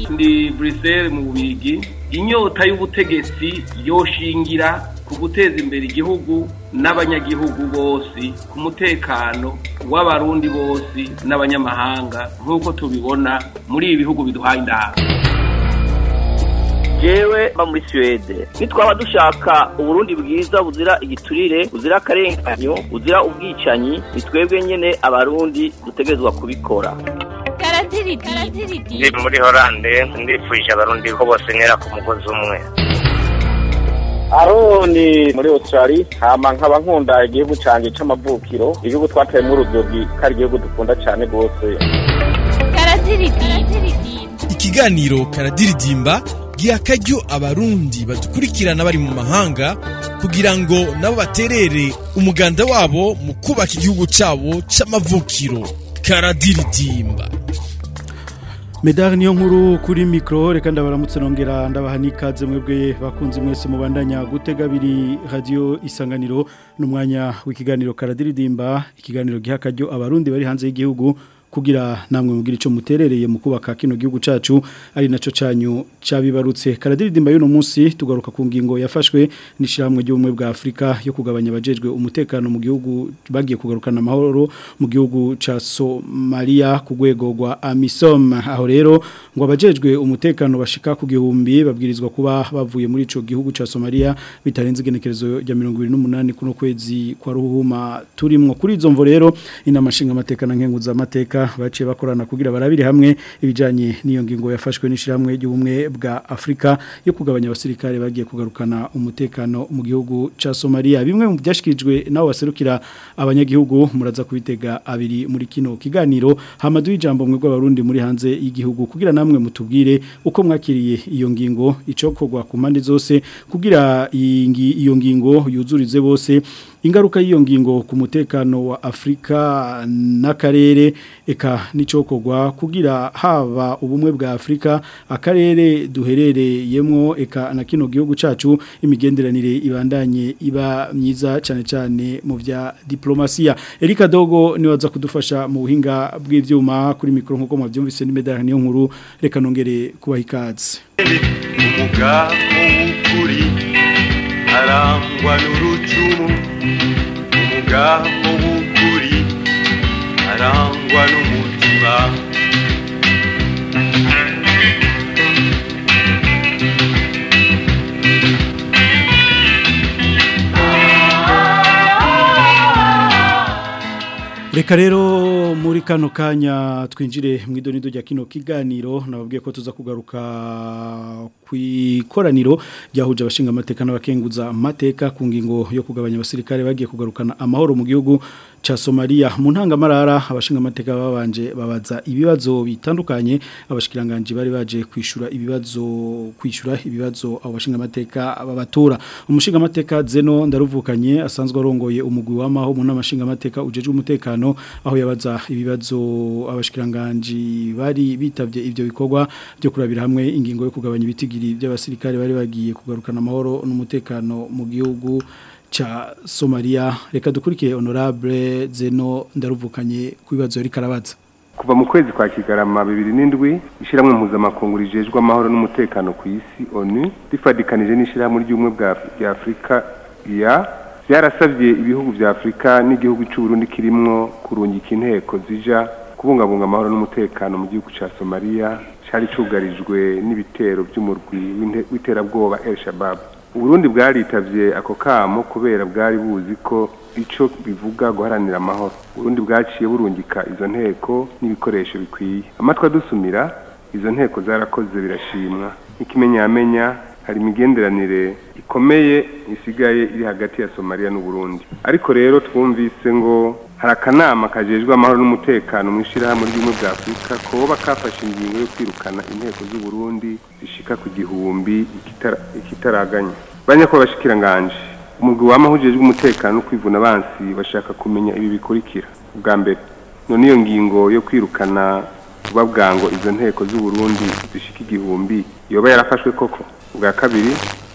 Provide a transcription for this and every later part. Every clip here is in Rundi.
ndi Bruxelles mu Bubigi inyota y'ubutegetsi yoshingira ku guteza imbere igihugu n'abanyagihugu bose ku mutekano w'abarundi bose n'abanyamahanga nk'uko tubibona muri ibi bihugu biduhaye indahabwo jewe mba muri Suwede nitwaba dushaka uburundi bwiza buzira igiturire buzira akarenganyo buzira ubwicanyi ni twebwe nyene abarundi dutegerezwa kubikora ndi muri horande ndifuje abarundi ko bose ntera ku mugozi umwe aroni muri australia hama nkaba nkunda igihugu canje c'amavukiro igihugu twateyemwo urudogi ko ari igihugu dukunda cane rwose ikiganiro karadiridimba giha akaryo abarundi badukurikirana bari mu mahanga kugira ngo nabo baterere umuganda wabo mu kubaka igihugu cyabo c'amavukiro karadiridimba Medar niyo nkuru kuri mikro reka ndabaramutse nongera ndabaha nikaze mwebwe bakunzi mwese mubandanya gutega abiri radio isanganiro n'umwanya w'ikiganiro karadiridimba ikiganiro giha akaryo abarundi bari hanze y'igihugu kugira namwe mugira ico muterereye mu kubaka kino gihugu cacu ari naco canyu cabibarutse karadiridimba y'uno munsi tugaruka ku ngingo yafashwe nishiramwe ry'ubumwe bwa Afrika yo kugabanya abajejwe umutekano mu gihugu bagiye kugarukana amahoro mu gihugu ca Somalia ku rwego rwa AMISOM aho rero ngo abajejwe umutekano bashika ku gihumbi babwirizwa kuba bavuye muri ico gihugu ca Somalia bitarenze igenekerezo rya 28 kuno kwezi kwa ruhuma turimwo kuri izo mvo rero inamashinga amateka na nkenguza amateka baciye bakorana kugira barabire hamwe ibijanye n'iyo ngingo yafashwe n'ishiramwe ry'ubumwe bwa Afrika yo kugabanya abasirikare bagiye kugarukana umutekano mu gihugu ca Somalia bimwe mu byashikirijwe nawo baserukira abanyagihugu muraza kubitega abiri muri kino kiganiro hamadu ijambo mwe bw'abarundi muri hanze y'igihugu kugira namwe mutubwire uko mwakiriye iyo ngingo icokogwa ku mpande zose kugira iyo ngingo yuzurize bose ingaruka y'iyo ngingo ku mutekano wa Afrika n'akarere eka nicokogwa kugira haba ubumwe bwa Afrika akarere duherereyemo eka na kino gihugu cacu imigenderanire ibandanye iba myiza cyane cyane mu vya diplomasiya Erika Dogo ni waza kudufasha mu buhinga bw'ivyuma kuri mikro nkuko mwavyumvise ni medal niyo nkuru reka nongere kubaha ikaze umugabo w'ukuri arangwa n'urucumu umugabo w'ukuri arangwa n'umutima Reka rero muri kano kanya twinjire mu idonido rya kino kiganiro nababwiye ko tuza kugaruka ku ikoraniro ryahuje abashinga amateka n'abakenguza amateka ku ngingo yo kugabanya abasirikare bagiye kugarukana amahoro mu gihugu cha Somalia mu ntangamarara abashinga amateka babanje babaza ibibazo bitandukanye abashikiranganje bari baje kwishura ibibazo kwishura ibibazo abo bashinga amateka babatura umushinga amateka Zeno ndaruvukanye asanzwe arongoye umugwi w'amaho mu namashinga amateka ujeje umutekano aho yabaza ibibazo abashikiranganje bari bitavye ivyo bikorwa byo kurabira hamwe ingingo yo kugabanya ibitigiri by'abasirikare bari bagiye kugarukana amahoro n'umutekano mu gihugu cha Somalia reka dukurikiye honorable Zeno ndaruvukanye kubibazo yari karabaza kuva mu kwezi kwa kigarama bibiri n'indwi ishyirahamwe mpuzamakungu rijejwe amahoro n'umutekano ku isi onu rifadikanije n'ishyirahamwe ry'ubumwe bwa afurika ya byarasabye ibihugu bya afurika n'igihugu cy'uburundi kirimwo kurungika inteko zija kubungabunga amahoro n'umutekano mu gihugu cya somaliya cyari cyugarijwe n'ibitero by'umurwi w'iterabwoba el shabab uburundi bwaritavye ako kamo kubera bwari buzi ko ico bivuga guharanira amahoro uburundi bwaciye burungika izo nteko n'ibikoresho bikwiye amatwi adusumira izo nteko zarakoze birashimwa n'ikimenyamenya hari imigenderanire ikomeye isigaye iri hagati ya somaliya n'uburundi ariko rero twumvise ngo hari akanama kajejwe amahoro n'umutekano mu ishyirahamwe ry'ubumwe bwa afurika koba kafashe ingingo yo kwirukana inteko z'uburundi zishika ku gihumbi ikitaraganya banyakubahwa bashikiranganje umugwi w'amahujejwe umutekano no kwivuna abansi bashaka kumenya ibi bikurikira ubwa mbere none iyo ngingo yo kwirukana vuba bwango izo nteko z'uburundi zishika igihumbi yoba yarafashwe koko ubwa kabiri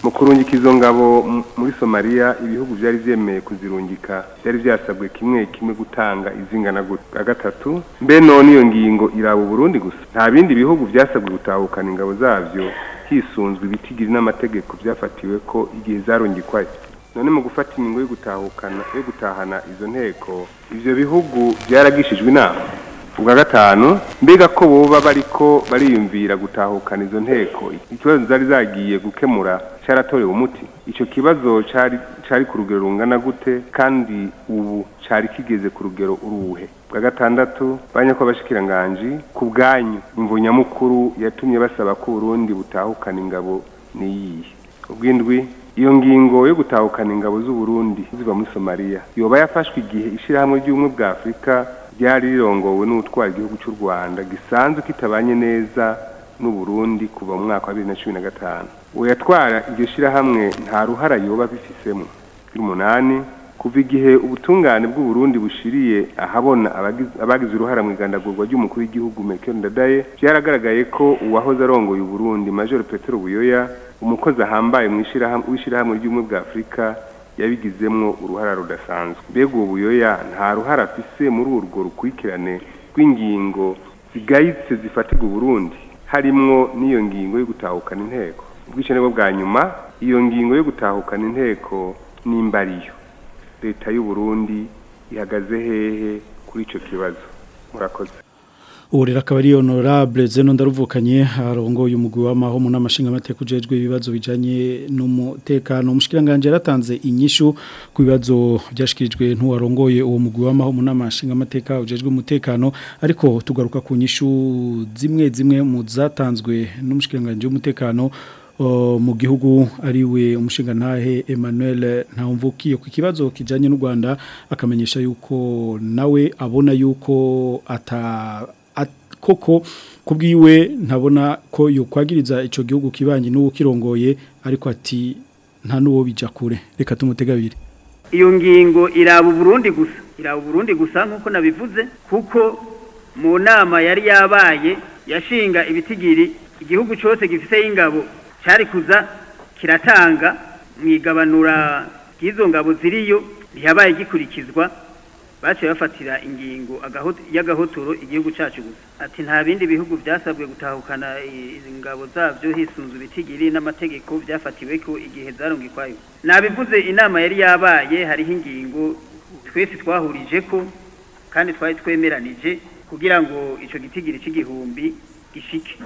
mu kurungika izo ngabo m- muri somaliya ibihugu byari byemeye kuzirungika byari byasabwe kimwe kimwe gutanga izingana gutya gatatu mbe none iyo ngingo iraba uburundi gusa nta bindi bihugu byasabwe gutahukana ingabo zabyo hisunzwe ibitigiri n'amategeko byafatiwe ko igihe zarungikwayo none mu gufata ingingo yo gutahukana yo gutahana izo nteko ivyo bihugu byaragishijwe inama ubwa gatanu mbega ko boba bariko bariyumvira gutahukana izo nteko ikibazo zari zagiye gukemura cyaratorewe umuti ico kibazo cari cari ku rugero rungana gute kandi ubu cari kigeze ku rugero uruhe bwa gatandatu banyako abashikiranganji ku bwanyu imvo nyamukuru yatumye basaba ko Burundi butahukana ingabo niyihe ubwindwi iyo ngingo yo gutahukana ingabo z'u Burundi ziva muri Somalia yoba yafashwe igihe ishirahamwe ry'ubumwe bwa Afurika ryari rirongowe n'utwara igihugu cy'u Rwanda gisanzwe kitabanye neza n'u Burundi kuva mu mwaka wa 2015 uwo yatwara iryo shirahamwe nta ruhara yoba bifisemo y'umunani kuva igihe ubutungane bw'u Burundi bushiriye ahabona abagize- abagize uruhara mu igandagurwa ry'umukuru w'igihugu Melchior Ndadaye byaragaragaye ko uwahoze arongoye u Burundi Major Petero Buyoya umukozi ahambaye mu ishirahamwe w'ishirahamwe ry'ubumwe bwa Afurika yabigizemwo uruhara rudasanzwe mbega uwo buyoya nta ruhara afise muri urwo rukurikirane rw'ingingo zigayitse zifatirwa Burundi harimwo n'iyo ngingo yo gutahukana inteko ubwicane bwo bwa nyuma iyo ngingo yo gutahukana inteko n'imbariyo leta y'u Burundi ihagaze hehe kuri ico kibazo murakoze ubu rero akaba ari honorable zeno ndaruvukanye arongoye umugwi w'amaho mu namashinga amateka ujejwe ibibazo bijanye n'umutekano umushikiranganje yaratanze inyishu ku bibazo byashikirijwe ntuwarongoye uwo mugwi w'amaho mu namashinga amateka ujejwe umutekano ariko tugaruka ku nyishu zimwe zimwe mu zatanzwe n'umushikiranganje w'umutekano o, mu gihugu ariwe umushingantahe Emmanuel Ntawumvukiye ku kibazo kijanye n'u Rwanda akamenyesha yuko nawe abona yuko ata at- koko kubwiwe ntabona ko yokwagiriza ico gihugu kibanye n'uwo kirongoye ariko ati nta nuwo bija kure reka tumutegabire iyo ngingo iraba Burundi gusa iraba Burundi gusa nkuko nabivuze kuko mu nama yari yabaye yashinga ibitigiri igihugu cyose gifise ingabo cyari kuza kiratanga mu igabanura ry'izo ngabo ziriyo ntiyabaye gikurikizwa baciye bafatira ingingo agaho- y'agahotoro igihugu cyacu gusa ati nta bindi bihugu byasabwe gutahukana i- ingabo zabyo hisunzwe ibitigiri n'amategeko byafatiwe ko igihe zarungikwayo nabivuze inama yari yabaye hariho ingingo twese twahurije ko kandi twari twemeranije kugira ngo ico gitigiri c'igihumbi gishike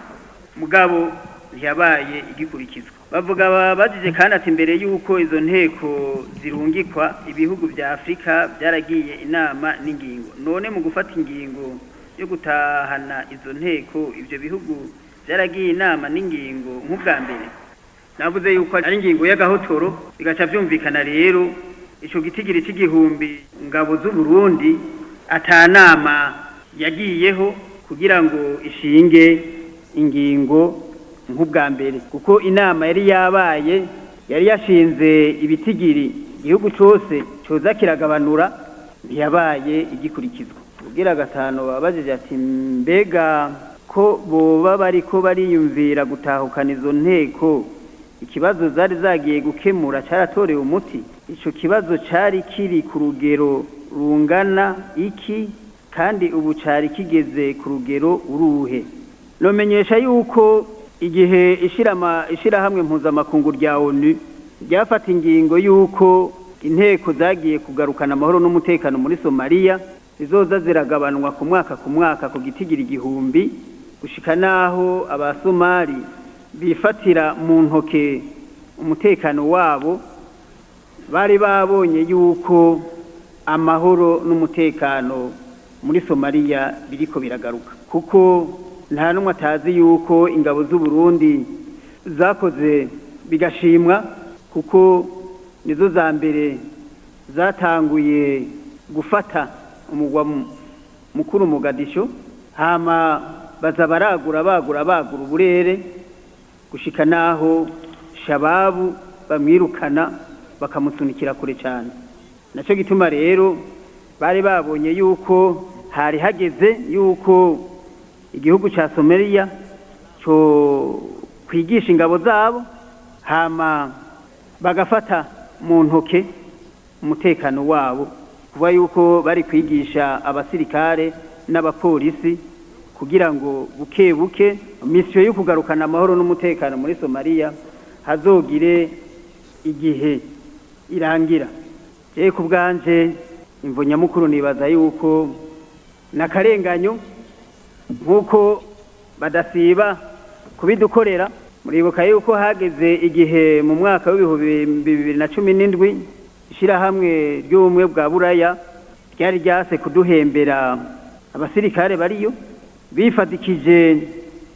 mugabo ntiyabaye igikurikizwa bavuga babajije kandi ati mbere y'uko izo nteko zirungikwa ibihugu bya afurika byaragiye inama n'ingingo none mu gufata ingingo yo gutahana izo nteko ibyo bihugu byaragiye inama n'ingingo nk'ubwa mbere navuze yuko ari ingingo y'agahotoro bigaca byumvikana rero ico gitigiri c'igihumbi ngabo z'u Burundi atanama yagiyeho kugira ngo ishinge ingingo nk'ubwa mbere kuko inama yari yabaye yari yashinze ibitigiri igihugu cyose cyoza kiragabanura ntiyabaye igikurikizwa ubwira gatanu babajije ati mbega ko boba bariko bariyumvira gutahukana izo nteko ikibazo zari zagiye gukemura cyaratorewe umuti ico kibazo cari kiri ku rugero rungana iki kandi ubu cari kigeze ku rugero uruhe nomenyesha yuko igihe ishirama ishirahamwe mpuzamakungu rya ONU ryafata ingingo yuko inteko zagiye kugarukana amahoro n'umutekano muri Somalia zizoza ziragabanwa ku mwaka ku mwaka ku gitigira igihumbi gushika naho abasomali bifatira mu ntoke umutekano wabo bari babonye yuko amahoro n'umutekano muri Somalia biriko biragaruka kuko nta n'umwe atazi yuko ingabo z'u Burundi zakoze bigashimwa kuko nizo za mbere zatanguye gufata umugwa mu- mukuru Mogadisho hama baza baragura bagura bagura uburere gushika naho shababu bamwirukana bakamusunikira kure cyane nacyo gituma rero bari babonye yuko hari hageze yuko igihugu cya Somalia cyo kwigisha ingabo zabo hama bagafata mu ntoke umutekano wabo kuba yuko bari kwigisha abasirikare n'abapolisi kugira ngo buke buke misiyo yo kugarukana amahoro n'umutekano muri somaliya hazogire igihe irangira rero ku bwanje imvo nyamukuru nibaza yuko n'akarenganyo nk'uko badasiba kubidukorera muribuka yuko hageze igihe mu mwaka w'ibihumbi bibiri na cumi n'indwi ishyirahamwe ry'ubumwe bwa buraya ryari ryase kuduhembera abasirikare bariyo bifatikije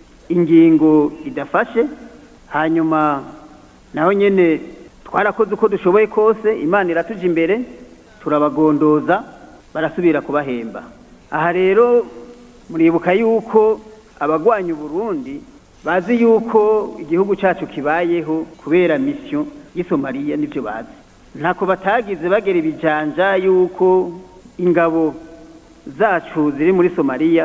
ingingo idafashe hanyuma naho nyine twarakoze uko dushoboye kose imana iratuje imbere turabagondoza barasubira kubahemba aha rero muribuka yuko abagwanya uburundi bazi yuko igihugu cyacu kibayeho kubera misiyo y'isomaliya nibyo bazi ntako batagize bagera ibijanja yuko ingabo zacu ziri muri somaliya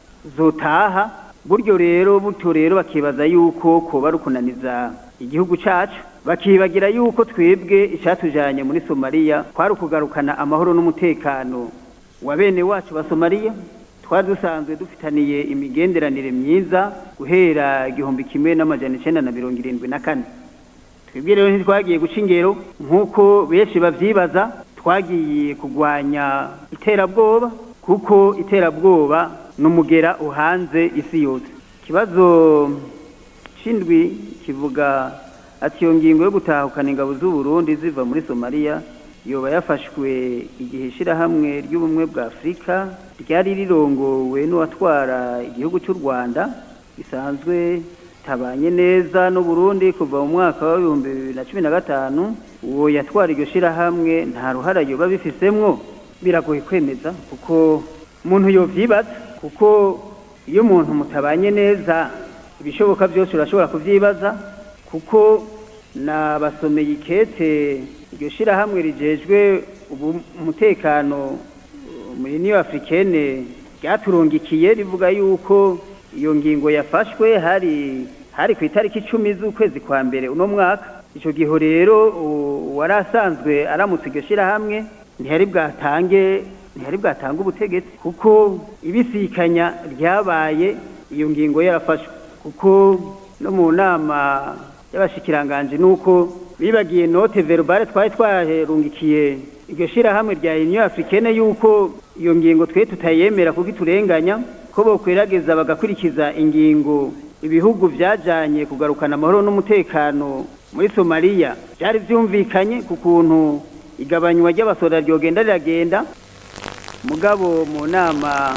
zotaha buryo rero buto rero bakibaza yuko koba ari ukunaniza igihugu cyacu bakibagira yuko twebwe icyatujyanye muri somaliya twari ukugarukana amahoro n'umutekano wa bene wacu ba somaliya twari dusanzwe dufitaniye imigenderanire myiza guhera igihumbi kimwe n'amajana icyenda na mirongo irindwi na kane twebwe rero ntitwagiye guca ingero nk'uko benshi babyibaza twagiye kurwanya iterabwoba kuko iterabwoba ni umugera uhanze isi yose ikibazo cy'indwi kivuga ati iyo ngingo yo gutahukana ingabo z'uburundi ziva muri somaliya yoba yafashwe igihe ishyirahamwe ry'ubumwe bwa afurika ryari rirongowe n'uwatwara igihugu cy'u rwanda bisanzwe tabanye neza n'uburundi kuva mu mwaka w'ibihumbi bibiri na cumi na gatanu uwo yatwara iryo shyirahamwe nta ruhara yoba bifisemwo biragoye kwemeza kuko umuntu yovyibaza kuko iyo umuntu mutabanye neza ibishoboka byose urashobora kuvyibaza kuko nabasomeye ikete iryo shyirahamwe rijejwe umutekano muri niyo africaine ryaturungikiye rivuga yuko iyo ngingo yafashwe hari hari ku itariki icumi z'ukwezi kwa mbere uno mwaka icyo gihe rero wari asanzwe aramutse iryo shyirahamwe ntihari bwatange ntihari bwatange ubutegetsi kuko ibisikanya ryabaye iyo ngingo yarafashwe kuko no mu nama y'abashikiranganje nuko bibagiye note verbale twari twaherungikiye iryo shyirahamwe rya union africaine yuko iyo ngingo twe tutayemera kuko iturenganya ko bokwerageza bagakurikiza ingingo ibihugu byajanye kugarukana amahoro n'umutekano muri somaliya byari byumvikanye ku kuntu igabanywa ry'abasora ryogenda riragenda mugabo mu nama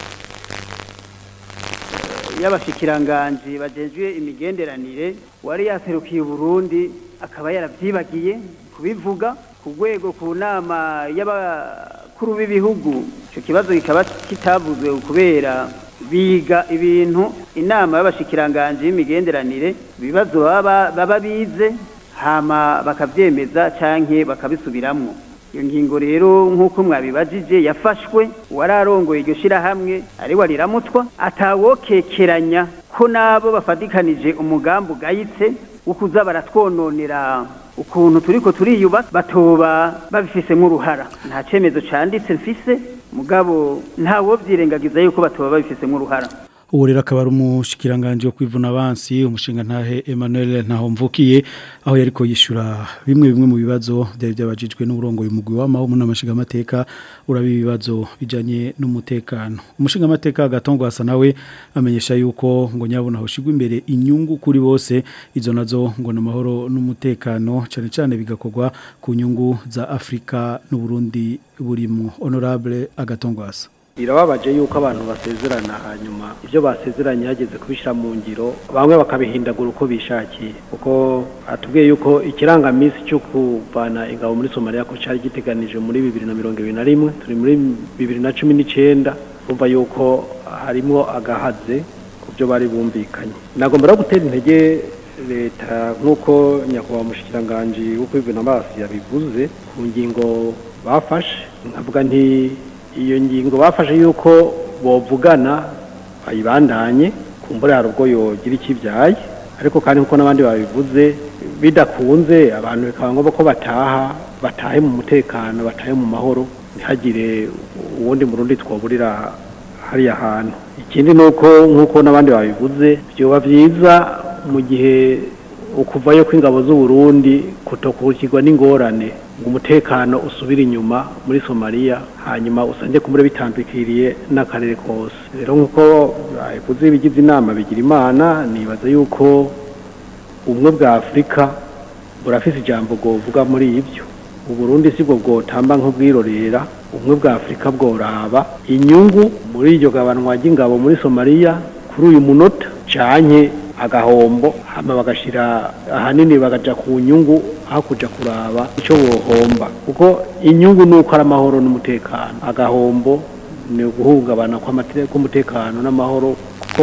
y'abashikiranganji bajejwe imigenderanire wari yaserukiye Burundi akaba yaravyibagiye kubivuga ku rwego ku nama y'abakuru b'ibihugu ico kibazo kikaba kitavuzwe kubera biga ibintu inama y'abashikiranganji y'imigenderanire ibibazo baba baba bize hama bakavyemeza canke bakabisubiramwo iyo ngingo rero nk'uko mwabibajije yafashwe wararongoye iryo shyirahamwe ari wariramutwa atawokekeranya ko nabo bafatikanije umugambi ugayitse wo kuza baratwononera ukuntu turiko turiyuba batoba babifisemo uruhara nta cemezo canditse mfise mugabo ntawo vyirengagiza yuko batoba babifisemo uruhara ubu rero akaba ari umushikiranganje wo kwivuna abansi umushinga ntahe Emmanuel ntaho mvukiye aho yariko yishura bimwe bimwe mu bibazo byari byabajijwe n'urongo y'umugwi w'amaho mu namashinga amateka urabi ibibazo bijanye n'umutekano umushinga amateka gatongo asa nawe amenyesha yuko ngo nyabona hoshigwa imbere inyungu kuri bose izo nazo ngo namahoro n'umutekano cyane cyane bigakorwa ku nyungu za Afrika n'u Burundi burimo honorable agatongo asa birababaje yuko abantu basezerana hanyuma ibyo basezeranye hageze kubishyira mu ngiro bamwe bakabihindagura uko bishakiye kuko atubwiye yuko ikirangaminsi cyo kuvana ingabo muri somaliya ko cyari giteganije muri bibiri na mirongo ibiri na rimwe turi muri bibiri na cumi n'icyenda bumva yuko harimo agahaze ku byo bari bumvikanye nagomba no gutera intege leta nk'uko nyakubahwa umushikiranganji wo kwivuna amaso yabivuze ku ngingo bafashe nkavuga nti iyo ngingo bafashe yuko bovugana bayibandanye kumbura hari ubwo yogira ikibyaye ariko kandi nkuko n'abandi babivuze bidakunze abantu bikaba ngombwa ko bataha batahe mu mutekano batahe mu mahoro ntihagire uwundi murundi twaburira hariya hantu ikindi ni uko nk'uko n'abandi babivuze byoba byiza mu gihe ukuvayo kw'ingabo z'uburundi kutokurikirwa n'ingorane ngo umutekano usubire inyuma muri somaliya hanyuma usange kumure bitandukiriye n'akarere kose rero nk'uko babivuze ibigize inama bigira imana nibaza yuko ubumwe bwa afurika burafise ijambo bwovuga muri ibyo uburundi si bwo bwotamba nk'ubwirorera ubumwe bwa afurika bworaba inyungu muri iryo gabanwa ry'ingabo muri somaliya kuri uyu munota canye agahombo hama bagashira ahanini bagaja ku nyungu aho kuja kuraba icyo bohomba kuko inyungu ni uko ari amahoro n'umutekano agahombo ni uguhungabana kw'umutekano n'amahoro kuko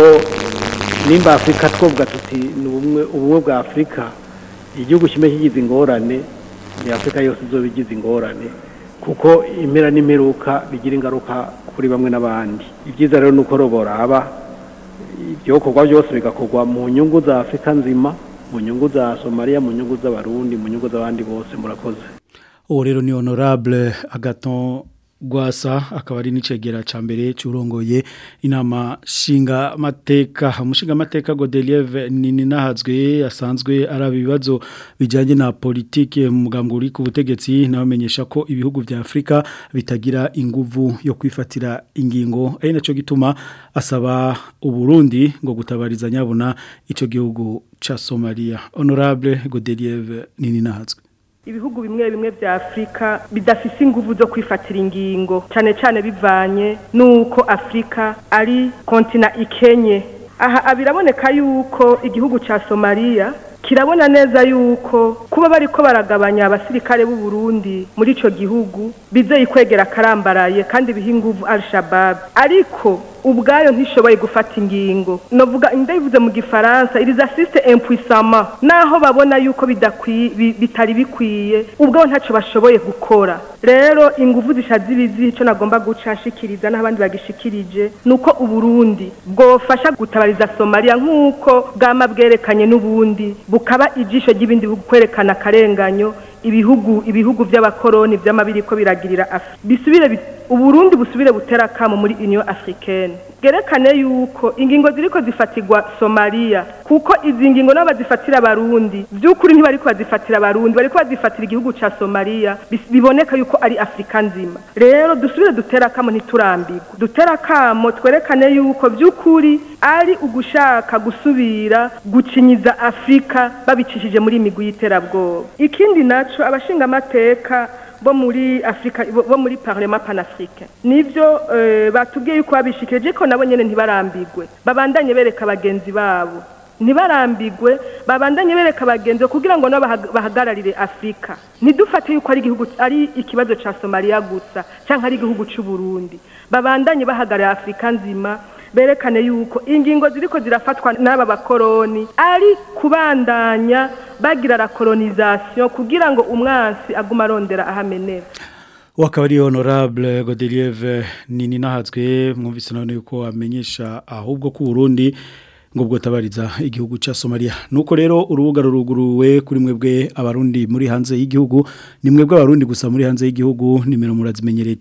nimba afurika twovuga tuti ni ubumwe ubumwe bwa afurika igihugu kimwe kigize ingorane ni afurika yose izoba igize ingorane kuko impera n'imperuka bigira ingaruka kuri bamwe n'abandi ibyiza rero ni uko roboraba ibyokorwa byose bigakorwa mu nyungu za afurika nzima mu nyungu za somaliya mu nyungu z'abarundi mu nyungu z'abandi bose murakoze uwo rero ni honorable agaton Gwasa akaba ari n'icegera ca mbere curongoye inama shinga mateka umushinga mateka Godelieve nini nahazwe asanzwe araba ibibazo bijanye na politike mu mugambwe uri ku butegetsi nabamenyesha ko ibihugu vya Afrika bitagira inguvu yo kwifatira ingingo ari naco gituma asaba uburundi ngo gutabariza nyabona ico gihugu ca Somalia honorable Godelieve nini nahazwe ibihugu bimwe bimwe vya Afrika bidafise inguvu zo kwifatira ingingo cyane cyane bivanye nuko Afrika ari kontina ikenye aha biraboneka yuko igihugu ca Somalia kirabona neza yuko kuba bariko baragabanya abasirikare b'u Burundi muri ico gihugu bizeye kwegera karambaraye kandi biha inguvu Al-Shabaab ariko ubwayo ntishoboye gufata ingingo novuga ndabivuze mu gifaransa iriza assiste impuissament naho babona yuko bidakwiye bitari bikwiye ubwo ntaco bashoboye gukora rero inguvu zishaze ibizi ico nagomba guca nshikiriza n'abandi bagishikirije nuko uburundi bwofasha gutabariza Somalia nk'uko bwama bwerekanye n'ubundi bukaba ijisho ry'ibindi bihugu kwerekana akarenganyo ibihugu ibihugu by'abakoroni by'amabiri ko biragirira bisubire uburundi busubire butera kamo muri union africaine gerekane yuko ingingo ziriko zifatirwa Somalia kuko izi ngingo nabo bazifatira abarundi by'ukuri ntibariko bazifatira abarundi bariko bazifatira igihugu ca Somalia biboneka yuko ari Afrika nzima rero dusubire dutera kamo ntiturambirwe dutera kamo twerekane yuko by'ukuri ari ugushaka gusubira gucinyiza Afrika babicishije muri imigwi y'iterabwoba ikindi naco abashinga amateka bo muri Afrika bo muri Parlement panafricain nivyo uh, batubwiye yuko babishikije ko nabo nyene ntibarambirwe babandanye bereka bagenzi babo ntibarambirwe babandanye bereka bagenzi kugira ngo nabo bahagararire Afrika ntidufate yuko ari igihugu ari ikibazo ca Somalia gusa canke ari igihugu c'u Burundi babandanye bahagararira Afrika nzima berekane yuko ingingo ziriko zirafatwa n'aba bakoroni ari kubandanya bagira la colonisation kugira ngo umwansi aguma arondera ahamenera wakaba ari honorable Godelieve nini nahazwe mwumvise none yuko amenyesha ahubwo ku Burundi ngo bwotabariza igihugu ca Somalia nuko rero urubuga ruruguruwe kuri mwebwe abarundi muri hanze y'igihugu ni mwebwe abarundi gusa muri hanze y'igihugu nimero murazimenyereye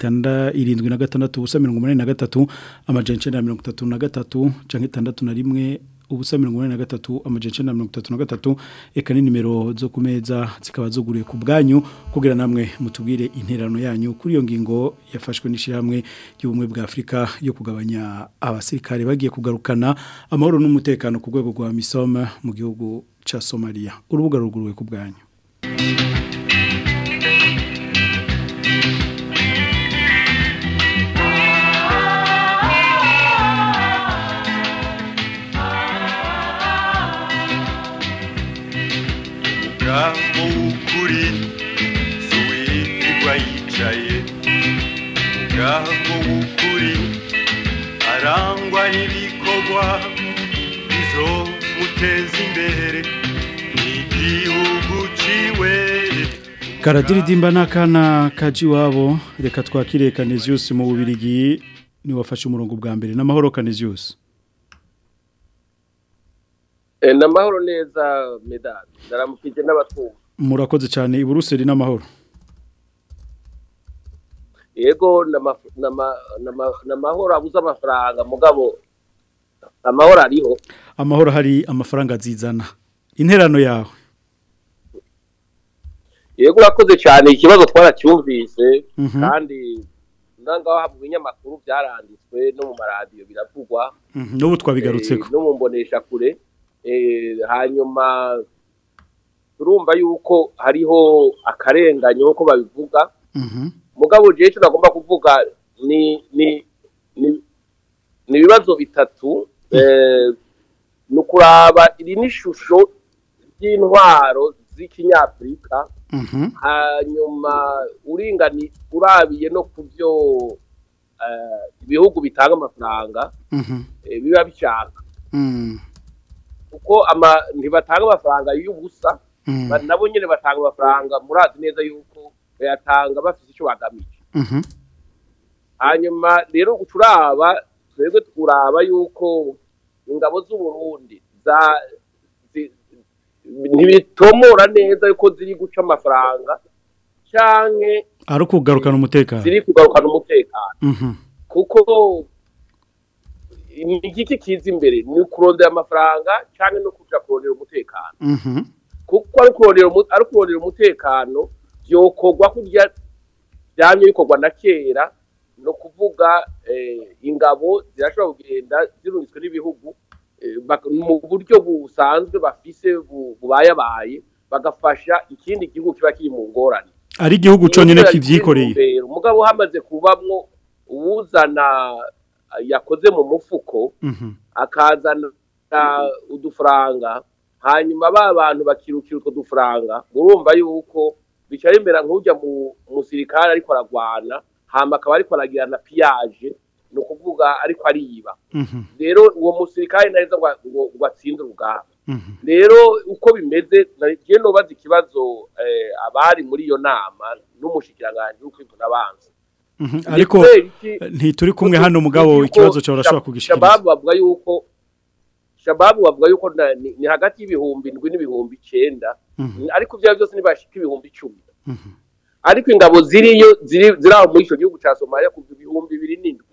76 ubusa 83 amajana 933 canke 61 ubusa mirongo inani na gatatu amajana icenda na mirongo itatu na gatatu eka ni nimero zo ku meza zikaba zuguriye ku bwanyu kugira namwe mutubwire interano yanyu kuri iyo ngingo yafashwe n'ishyirahamwe ry'ubumwe bwa afurika yo kugabanya abasirikare bagiye kugarukana amahoro n'umutekano ku rwego rwa misoma mu gihugu ca somaliya urubuga ruguruwe ku bwanyu umugabo w'ukuri si wirirwa yicaye umugabo w'ukuri arangwa n'ibikorwa bizomuteza imbere n'igihugu ciwe karadiridimba n'akana kaji wabo reka twakire Canisius mu bubirigi ni wafashe umurongo bwa mbere n'amahoro Canisius Eh, namahoro neza medani ndaramukije n'abatumva murakoze cyane i Buruseli n'amahoro yego nama- nama- nama- namahoro abuze amafaranga mugabo amahoro ariho amahoro hari amafaranga azizana interano yawe yego urakoze cyane ikibazo twaracyumvise Mhm. kandi nangaho mu binyamakuru byaranditswe no mu maradiyo biravugwa Mhm, n'ubu twabigarutseko eh, no mu mbonesha kure eh, hanyuma turumva yuko hariho akarenganyo nk'uko babivuga Mhm. mugabo jewe icyo nagomba kuvuga ni ni ni ni ibibazo bitatu eh, ni ukuraba iri n'ishusho ry'intwaro z'ikinyafurika Mhm. hanyuma uringani urabiye no ku byo eh, ibihugu bitanga amafaranga Mhm. eh, biba bishaka Mm. kuko ama ntibatanga amafaranga y'ubusa Mm. ba- nabo nyine batanga amafaranga murazi neza yuko bayatanga bafite icyo bagamije Mhm. hanyuma rero uturaba twebwe turaba yuko ingabo z'u Burundi za zi- ntibitomora neza yuko ziri guca amafaranga canke ari ukugarukana umutekano ziri kugarukana umutekano Mhm. kuko ni igiki kiza imbere ni ukurondera amafaranga canke no kuja kurondera umutekano Mhm. kuko ari kurondera umu- ari kurondera umutekano byokorwa kurya byamye bikorwa na kera no kuvuga eh, ingabo zirashobora kugenda zirunitswe n'ibihugu eh, bak- mu buryo busanzwe bafise bu- bubayabaye bagafasha ikindi gihugu kiba kiri mu ngorane ari igihugu cyonyine kivyikoreye Intumbero, mugabo hamaze kubamwo uwuzana eh, yakoze mu mufuko Mhm. akazana udufaranga hanyuma ba bantu bakirukira utwo dufaranga murumva yuko bicara imbere nk'ujya mu musirikare ariko aragwana hama akaba ariko aragirana piyaje ni ukuvuga ariko ariba Mhm. rero uwo musirikare neza ngo ngo- ngo atsinde urugamba Mhm. rero uko bimeze nagiye nobaza ikibazo eh, abari muri iyo nama n'umushikiranganji w'ukwivuna abanza Mhm. Ni ariko kubera iki? ntituri kumwe hano mugabo Yuko ikibazo cyawe urashobora Shab- kugishikiriza Shababu bavuga yuko Shababu bavuga yuko na- ni ni hagati y'ibihumbi indwi n'ibihumbi icenda Mhm. ariko ibyo byose ntibashika ibihumbi icumi Mhm. ariko ingabo ziriyo ziri ziri aho muri icyo gihugu cya Somalia kuva ibihumbi bibiri n'indwi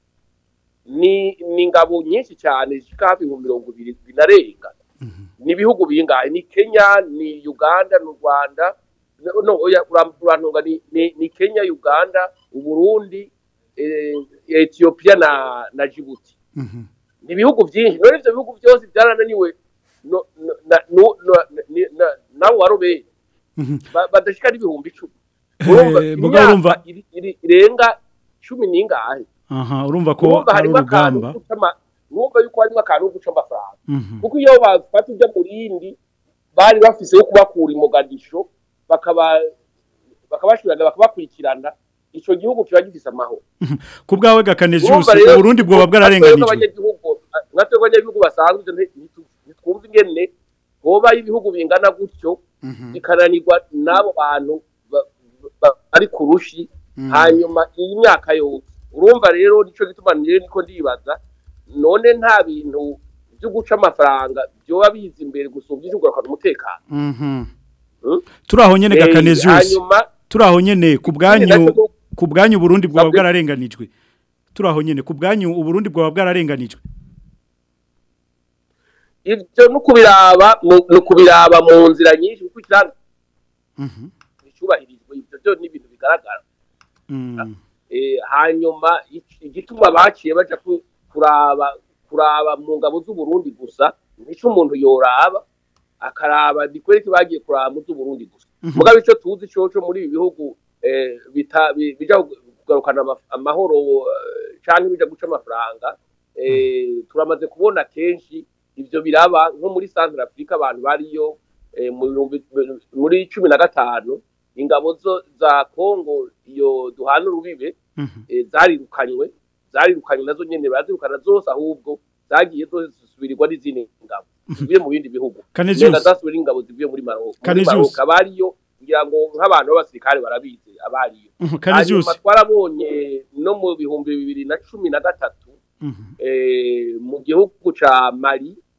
ni ni ingabo nyinshi cyane zishika hafi ibihumbi mirongo ibiri binarenga ni ibihugu bingahe ni Kenya ni Uganda ni Rwanda no no, oya uram- urantunga ni, ni, ni Kenya Uganda Uburundi eh, Ethiopia na na Djibouti Mhm. ni ibihugu byinshi none ivyo bihugu byose byarananiwe no, no, na, no, no, ni- na, nabo warobeye Mhm. ba- badashika n'ibihumbi icumi Eh, urumva mugabo urumva imyaka iri- iri- irenga cumi n'ingahe aha urumva ko urumva ari harimo akantu urugamba ko guca ama- urumva yuko harimo akantu ko guca amafaranga Mhm. kuko iyo bafata ujya mu rindi bari bafise yo kubakura imogadisho bakaba bakabashurana bakabakurikirana ico gihugu kiba gifise amahoro ku bwawe gakanezi Urumva yose rero, uburundi bwoba natwe bwararenganijwe nk'abanyagihugu natwe abanyagihugu basanzwe ivyo nti- ntitu- ntitwumva ingene hoba ibihugu bingana gutyo bikananirwa n'abo bantu ba- ba- bari ku rushi hanyuma iyi myaka yose urumva rero nico gituma niyo niko ndibaza none nta bintu byo guca amafaranga byoba biza imbere gusumba ivyo kugarukana umutekano Mhm. Hmm? turaho nyene Eh, gakanezi yose hanyuma turaho nyene ku bwanyu nacyo- ku bwanyu Burundi bwaba Sabwe. bwararenganijwe turaho nyene ku bwanyu Uburundi bwaba bwararenganijwe ivyo no kubiraba mu- no kubiraba mu nzira nyinshi kuko ikiranga Mhm. icyubahirizwa ibyo byo ni ibintu bigaragara Mm. Eh, hanyuma iki- igituma baciye baja ku- kuraba kuraba mu ngabo z'u Burundi gusa nico umuntu yoraba akaraba dikwereke bagiye kuraba mu z'u Burundi gusa mugabe ico tuzi coco muri ibi bihugu eh, bita bi- bija kugarukana ama- amahoro eh, canke bija guca amafaranga eh, turamaze kubona kenshi ivyo biraba nko muri Central Africa abantu bariyo eh, mu bihumbi- muri cumi na gatanu ingabo zo za Kongo iyo duhana urubibe eh, zarirukanywe zarirukanywe nazo nyene barazirukana zose ahubwo zagiye zose zisubirirwa n'izindi ngabo zivuye mu bindi bihugu Canisius. Nenga zasubira ingabo zivuye muri Maroc muri Canisius. Maroc abariyo kugira ngo nk'abantu b'abasirikare barabizi abariyo Mhm, Canisius. hanyuma twarabonye no mu bihumbi bibiri na cumi na gatatu Mhm. eh, mu gihugu ca Mali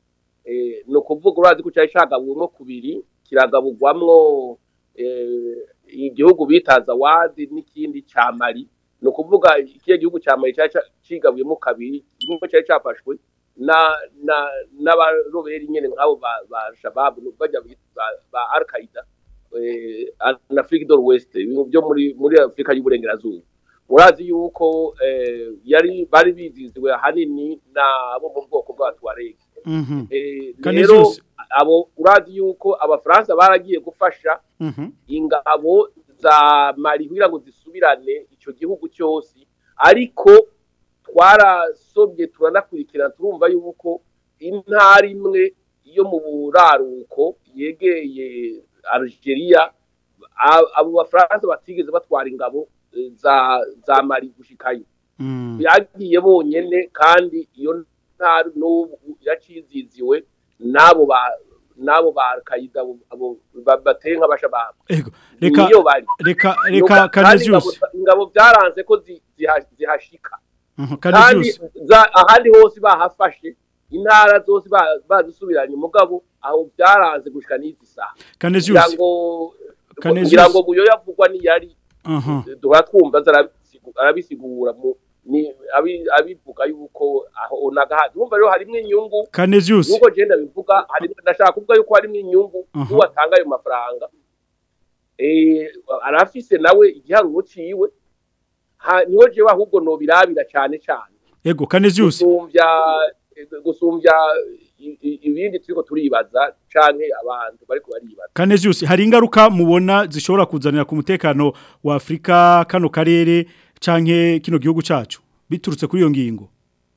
eh, ni ukuvuga urazi ko cyari cagabuwemo kubiri kiragaburwamwo eh, igihugu bita zawadi n'ikindi ca mali ni ukuvuga ikiya gihugu ca mali cyari ca- cigabuyemo kabiri kimwe cyari cafashwe na na n'abaroberi nyene nk'abo ba, ba shababu bajya ba, ba al qaida eh, na Afrique de l'Ouest ibintu byo muri muri Afrika y'uburengerazuba urazi yuko eh, yari bari biziziwe ahanini n'abo mu bwoko bwa Tuareg Mhm. Eh, Kandi rero zose. abo urazi yuko abafaransa baragiye gufasha Mhm. ingabo za mali kugira ngo zisubirane icyo gihugu cyose ariko twarasobye turanakurikirana turumva yuko intara imwe yo mu buraruko yegeye Algeria a- abo bafaransa batigeze batwara ingabo eh, za za mali gushikayo byagiye bonyene kandi iyo ntara n'ubu iraciziziwe n'abo ba n'abo ba Al-Qaeda abo- abo ba- bateye nk'abashababu reka niyo bari reka Nuka- reka kandi ingabo- Canisius ingabo byaranze ko zi- ziha- zihashika Mhm, kandi Canisius za- ahandi hose bahafashe intara zose ba- bazisubiranye umugabo aho byaranze gushika n'izi saha Canisius. kugira ngo Canisius. kugira ngo buyo yavugwa niyari aha duhora twumva aza arabisigu- arabisigura mu ni abi- abivuga yuko aho nagahazi urumva rero harimo inyungu Canisius. nuko genda bivuga hari ndashaka kuvuga yuko harimo inyungu Aha. n'uwatanga ayo mafaranga eh arafise nawe igiharuro ciwe Ha- niho jewe ahubwo nobirabira cyane cyane ego Canisius gusumbya gusumbya i- i- ibindi turiko turibaza canke abantu bariko baribaza Canisius hari ingaruka mubona zishobora kuzanira ku mutekano wa Afrika kano karere canke kino gihugu cacu biturutse kuri iyo ngingo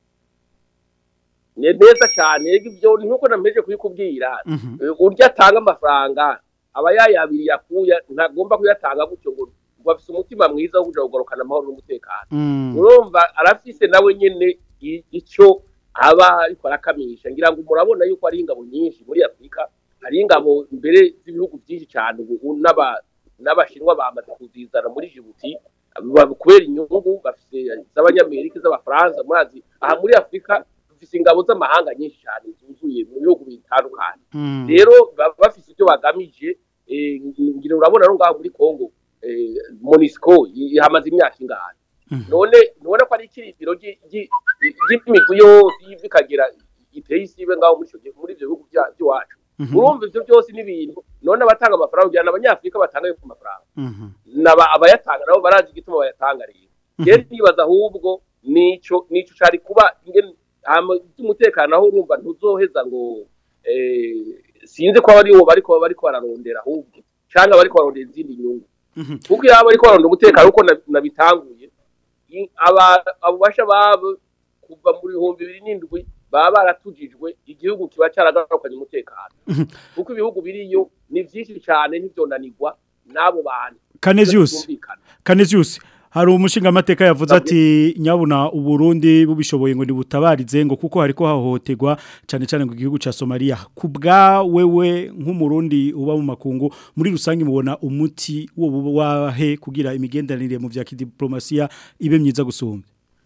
ni neza cyane ego ibyo ni nkuko nameje kubikubwira Mhm. Eh, urya atanga amafaranga aba yayabiri yakuya ntagomba kuyatanga gutyo ngo ngo afise umutima mwiza wo kuja kugarukana amahoro n'umutekano Mm. urumva arafise nawe nyene i- ico aba ariko arakamisha ngira ngo murabona yuko ari ingabo nyinshi muri Afrika hari ingabo mbere z'ibihugu byinshi cyane ubu n'aba n'abashinwa bamaze kuzizana muri Djibouti ba- kubera inyungu bafise z'abanyamerika z'abafaransa murazi aha muri Afrika dufise ingabo z'amahanga nyinshi cyane zuzuye mu bihugu bitandukanye Mm. rero baba bafise ibyo bagamije eh, ngira urabona no ngaho muri Congo eh, Monisco i- hamaze imyaka ingahe none nubona ko ari ikirindiro ry'i- ry'i- ry'imigwi yose yiva ikagera iteye isibe ngaho muri ico gihe- muri ivyo bihugu bya- by'iwacu Mhm. urumva ivyo byose ni ibintu none abatanga amafaranga kugira ngo abanyafurika batanga ayo mafaranga Mhm. naba abayatanga nabo barazi igituma bayatanga rero rero nibaza ahubwo nico nico cari kuba ingene hama umutekano aho urumva ntuzoheza ngo eh, sinzi ko ari wo bariko bariko bararondera ahubwo canke bariko barondera izindi nyungu kuko iyo bariko barondera umutekano uko na- nabitanguye i- aba abo basha babo kuva mu bihumbi bibiri n'indwi baba baratujijwe igihugu kiba caragarukanye umutekano kuko ibihugu biriyo ni vyinshi cane ntivyonanirwa n'abo bantu Canisius Byumvikana. Canisius hari umushinga amateka yavuze ati nyabuna uburundi bubishoboye ngo nibutabarize ngo kuko hariko hahohoterwa cyane cyane ngo igihugu ca Somalia kubwa wewe nk'umurundi uba mu makungu muri rusange mubona umuti wo wahe kugira imigenderanire mu vya kidiplomasiya ibe myiza gusumba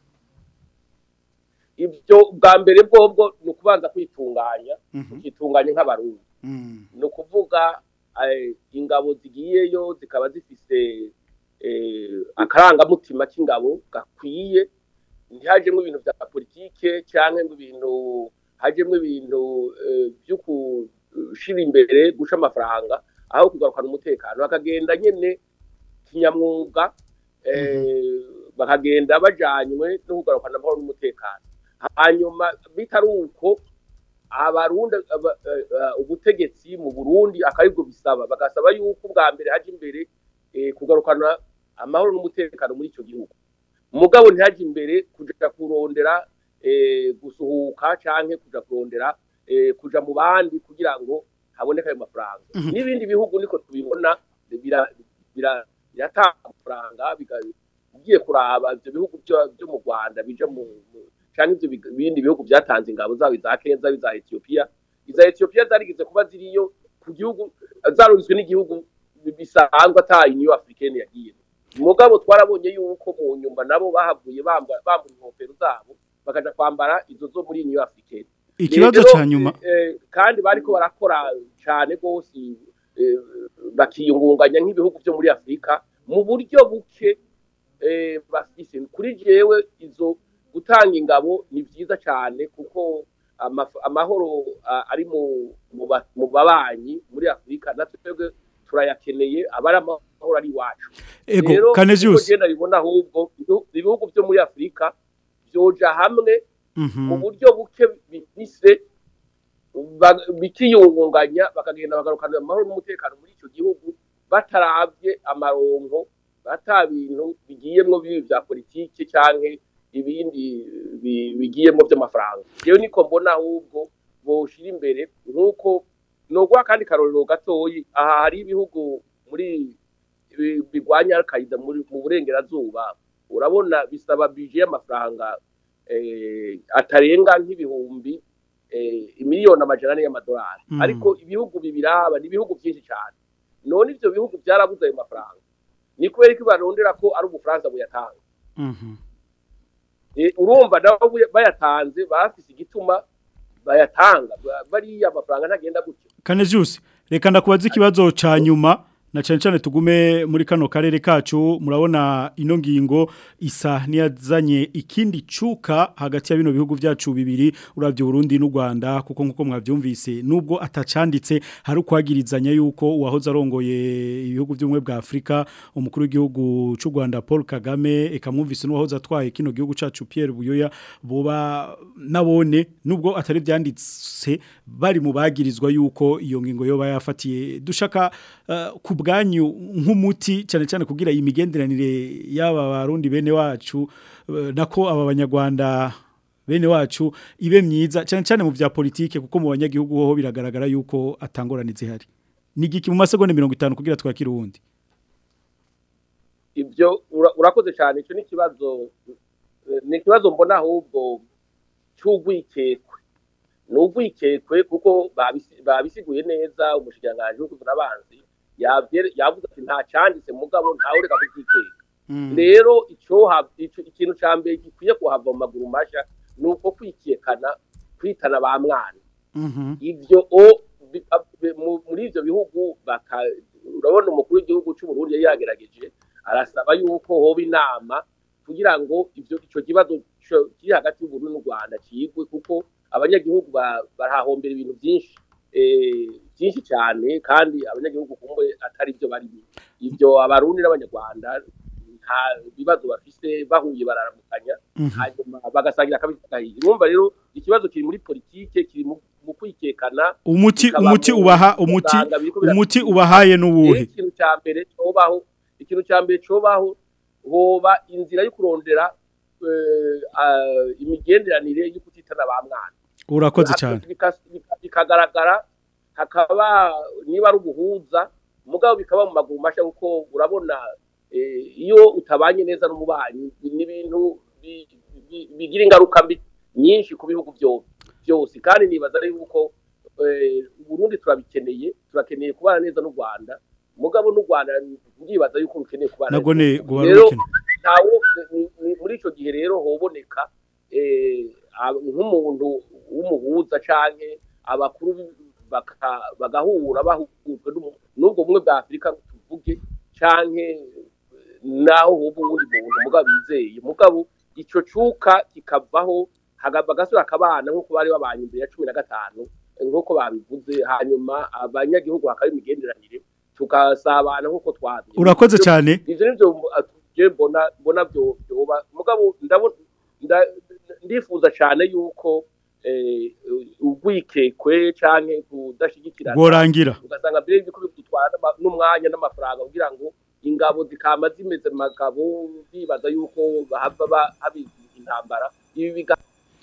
ibyo bwa mbere bwobwo ni ukubanza kwitunganya ukitunganya nk'abarundi ni ukuvuga eh, ingabo zigiyeyo zikaba zifise eh, akarangamutima k'ingabo gakwiye ntihajemo ibintu bya politike cyangwa ngo ibintu hajemo ibintu eh, byo gushira imbere guca amafaranga aho kugarukana umutekano bakagenda nyene kinyamwuga eh, bakagenda bajanywe no kugarukana amahoro n'umutekano hanyuma bitari uko abarundi aba- eh, eh, ubutegetsi mu Burundi akaribwo bisaba bagasaba yuko bwa mbere haje imbere eh, kugarukana amahoro n'umutekano muri ico gihugu mugabo ntihaje imbere kuja kurondera eh, gusuhuka canke kuja kurondera eh, kuja mu bandi kugira ngo haboneke ayo mafaranga n'ibindi bihugu niko tubibona bira- bira- biratanga amafaranga biga- ugiye kuraba ivyo bihugu byo byo mu Rwanda bija mu mu- canke ivyo big- bindi bihugu byatanze ingabo zabo za Kenya zabo za Ethiopia iza Ethiopia zarigeze kuba ziriyo ku gihugu zaruritswe n'igihugu bisanzwe ata Union Africaine yagiye mugabo twarabonye yuko mu nyumba nabo bahavuye bamba bambura inkofero zabo bakaja kwambara izo zo muri Union Africaine Ikibazo Rero, ca nyuma. eh, kandi bariko barakora cyane rwose eh, bakiyungunganya nk'ibihugu byo muri afurika mu buryo buke eh, bafise kuri jewe izo gutanga ingabo ni byiza cyane kuko amaf- amahoro ah, ari mu mu ba- mu babanyi muri afurika natwe twebwe turayakeneye abari amahoro ari iwacu Ego, Rero, Canisius. uko genda bibona ahubwo ibihu- ibihugu byo muri afurika byoja hamwe mu buryo buke bifise ba- bikiyungunganya bakagenda bagarukana amahoro n'umutekano muri icyo gihugu bataravye amaronko bata bintu bigiyemwo bibi vya politike canke ibindi bi- bigiyemwo vy'amafaranga jewe niko mbona ahubwo boshira imbere nk'uko noguha kandi karorero gatoyi aha hari ibihugu muri bi- bigwanya al-Qaeda muri mu burengerazuba urabona bisaba bije y'amafaranga eh, atarenga nk'ibihumbi eh, imiliyoni amajana ane y'amadolari Mm. ariko ibihugu bibiraba ni ibihugu byinshi cyane none ivyo bihugu byarabuze ayo mafaranga ni kubera ko barondera ko ari ubufaransa buyatanga Eh, urumva nabo buya- bayatanze bafise igituma bayatanga Ba- bariya amafaranga ntagenda gutyo Canisius reka ndakubaza ikibazo ca nyuma na cyane cyane tugume muri kano karere kacu murabona ino ngingo isa niyazanye ikindi cuka hagati ya bino bihugu byacu bibiri uravye Burundi n'u Rwanda kuko nkuko mwavyumvise nubwo atacanditse hari ukwagirizanya yuko uwahoze arongoye ibihugu by'umwe bwa Afrika umukuru w'igihugu c'u Rwanda Paul Kagame ekamwumvise n'uwahoze atwaye kino gihugu cacu Pierre Buyoya boba nabone nubwo atari byanditse bari mu bagirizwa yuko iyo ngingo yoba yafatiye dushaka uh, ku bwanyu nk'umuti cyane cyane kugira iyi migenderanire y'aba barundi bene wacu uh, nako aba banyarwanda bene wacu ibe myiza cyane cyane mu vya politike kuko mu banyagihugu hoho biragaragara yuko atangorane zihari nigiki mu masegonda 50 kugira twakire uwundi ibyo ura- urakoze cyane icyo ni ikibazo eh, ni ikibazo mbona ahubwo cy'ugwikekwe ni ugwikekwe kuko babisi- babisiguye neza umushikiranganji w'ukuzura abanzi yavyere- yavuze ati nta cyanditse mugabo ntawe ureka kubyikeka rero icyo ha- ico- ikintu cya mbere gikwiye kuhava mu maguru mashya ni uko kwikekana kwitana ba mwana ivyo o bi- a- bi- mu- muri ivyo bihugu baka urabona umukuru w'igihugu cy'u Burundi yari yagerageje arasaba yuko hoba inama kugira ngo ivyo ico kibazo co- kiri hagati y'u Burundi n'u Rwanda cigwe kuko abanyagihugu ba- barahahombera ibintu byinshi eh, byinshi cyane kandi abanyagihugu kumbe atari byo bari ivyo abarundi n'abanyarwanda nta bibazo bafise bahuye bararamukanya Mhm. hanyuma bagasangira akabitagahiye urumva rero ikibazo kiri muri politike kiri mu mu kwikekana umuti bikaba umuti mu ubaha umuti muganga biriko bira- umuti ubahaye n'uwuhe Rero ikintu cya mbere cobaho ikintu cya mbere cobaho hoba inzira yo kurondera eh, ah, imigenderanire yo kutitana ba mwana urakoze cyane Bika- bika- bikagaragara hakaba niba ari ubuhuza mugabo bikaba mu maguru mashya kuko urabona eh, iyo utabanye neza n'umubanyi ni ibintu bi- bi- bigira ingaruka mbi nyinshi ku bihugu byo- byose kandi nibaza yuko eh, Burundi turabikeneye turakeneye kubana neza n'u Rwanda mugabo n'u Rwanda ndibaza yuko rukeneye kubana Nago ne guhara rero rukene. ntawo ni- ni- muri ico gihe rero hoboneka eh, ab- nk'umuntu w'umuhuza canke abakuru bi- baka- bagahura bahujwe n'umu- n'ubwo bumwe bwa Afurika tuvuge canke eh, naho hoba uwundi muntu mugabo bizeye mugabo ico cuka kikavaho haga- bagasubira akabana nk'uko bari babanye imbere ya cumi na gatanu eh, nk'uko babivuze hanyuma abanyagihugu hakaba imigenderanire tugasabana nk'uko twabye Urakoze cyane. ivyo nivyo je mbona mbona byo byoba mugabo ndabona nda- ndifuza cyane yuko eh, ugwikekwe canke kudashigikirana Bworangira. ugasanga mbere yuko bidutwara n'ama- n'umwanya n'amafaranga kugira ngo ingabo zikama zimeze magabo bibaza yuko bahava ba- haba intambara ibi biga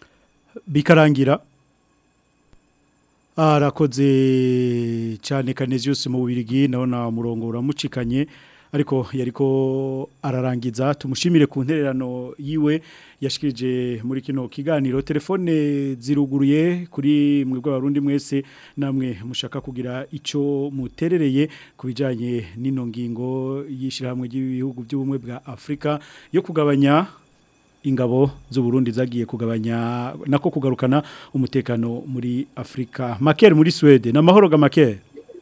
bikarangira arakoze cyane Canisius mu bubirigi nabona umurongo uramucikanye ariko yariko ararangiza tumushimire ku ntererano yiwe yashikirije muri kino kiganiro telefone ziruguruye kuri mwebwe abarundi mwese namwe mushaka kugira ico muterereye kubijanye n'ino ngingo yishirahamwe ry'ibihugu by'ubumwe bwa Afrika yo kugabanya ingabo z'u Burundi zagiye kugabanya nako kugarukana umutekano muri Afrika Maker muri Sweden namahoro ga Maker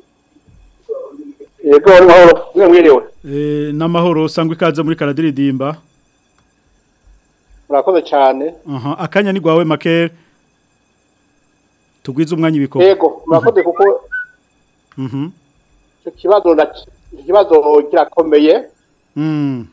yego amahoro mwiriwe eh namahoro sangwe ikaze muri karadiridimba murakoze cyane aha akanya ni gwawe Maker tugwiza umwanya ibikoko yego murakoze kuko mhm icyo kibazo na ikibazo kirakomeye mm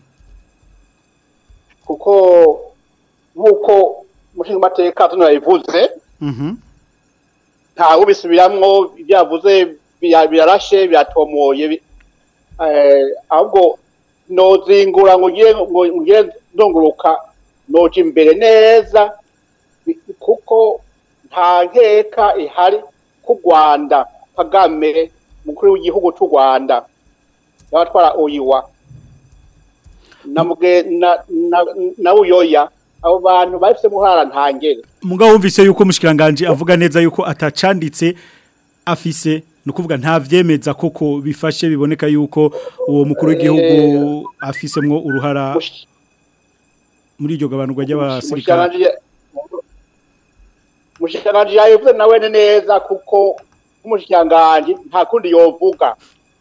kuko nk'uko umushinga amateka tunabivuze mhm ntawe ubisubiramwo byavuze birarashe biratomoye bi- eh, ahubwo nozingura ngo ugire ngo ugire ndunguruka noja imbere neza bi- kuko nta nkeka ihari ku Rwanda Kagame mukuru w'igihugu cy'u Rwanda yabatwara oyiwa na muge na na, na uyoya abo bantu bafise muhara ntangere Mugabo wumvise yuko umushikiranganje avuga neza yuko atacanditse afise nukuvuga nta vyemeza koko bifashe biboneka yuko uwo mukuru w'igihugu afisemwo uruhara muri iryo gabanurwa ry'abasirikare Mushikiranganje Mushikiranganje yavuze nawe ni neza kuko umushikiranganje nta kundi yovuga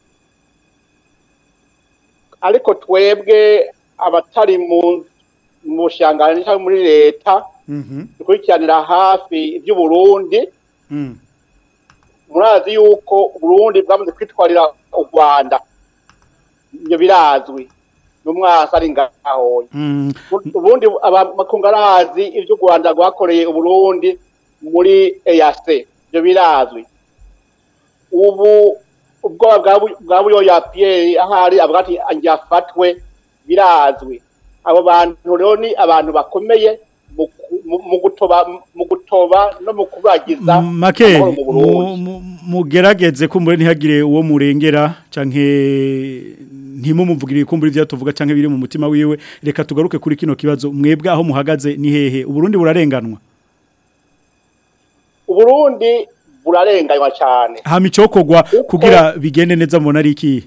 ariko twebwe abatari mu mu bushinganje cyangwa muri leta Mhm dukurikiranira hafi iby'uburundi mm murazi yuko uburundi bwamaze kwitwarira u rwanda ibyo birazwi n'umwasi ari ngaho mm ubundi amakungu arazi ibyo u rwanda rwakoreye uburundi muri EAC ibyo birazwi ubu ubwoba bwa Bu- bwa buyoya Pierre ahari avuga ati anjye afatwe birazwi abo bantu rero ni abantu bakomeye mu ku- mu- mu gutoba mu gutoba no mu kubagiza make amahoro mu Burundi. mu- mu- mugerageze kumbure ntihagire uwo murengera canke ntimumuvugire kumbure ivyo tuvuga canke biri mu mutima wiwe reka tugaruke kuri kino kibazo mwebwe aho muhagaze ni hehe uburundi burarenganwa uburundi burarenganywa cyane hama icokogwa kugira bigende neza mubona ari iki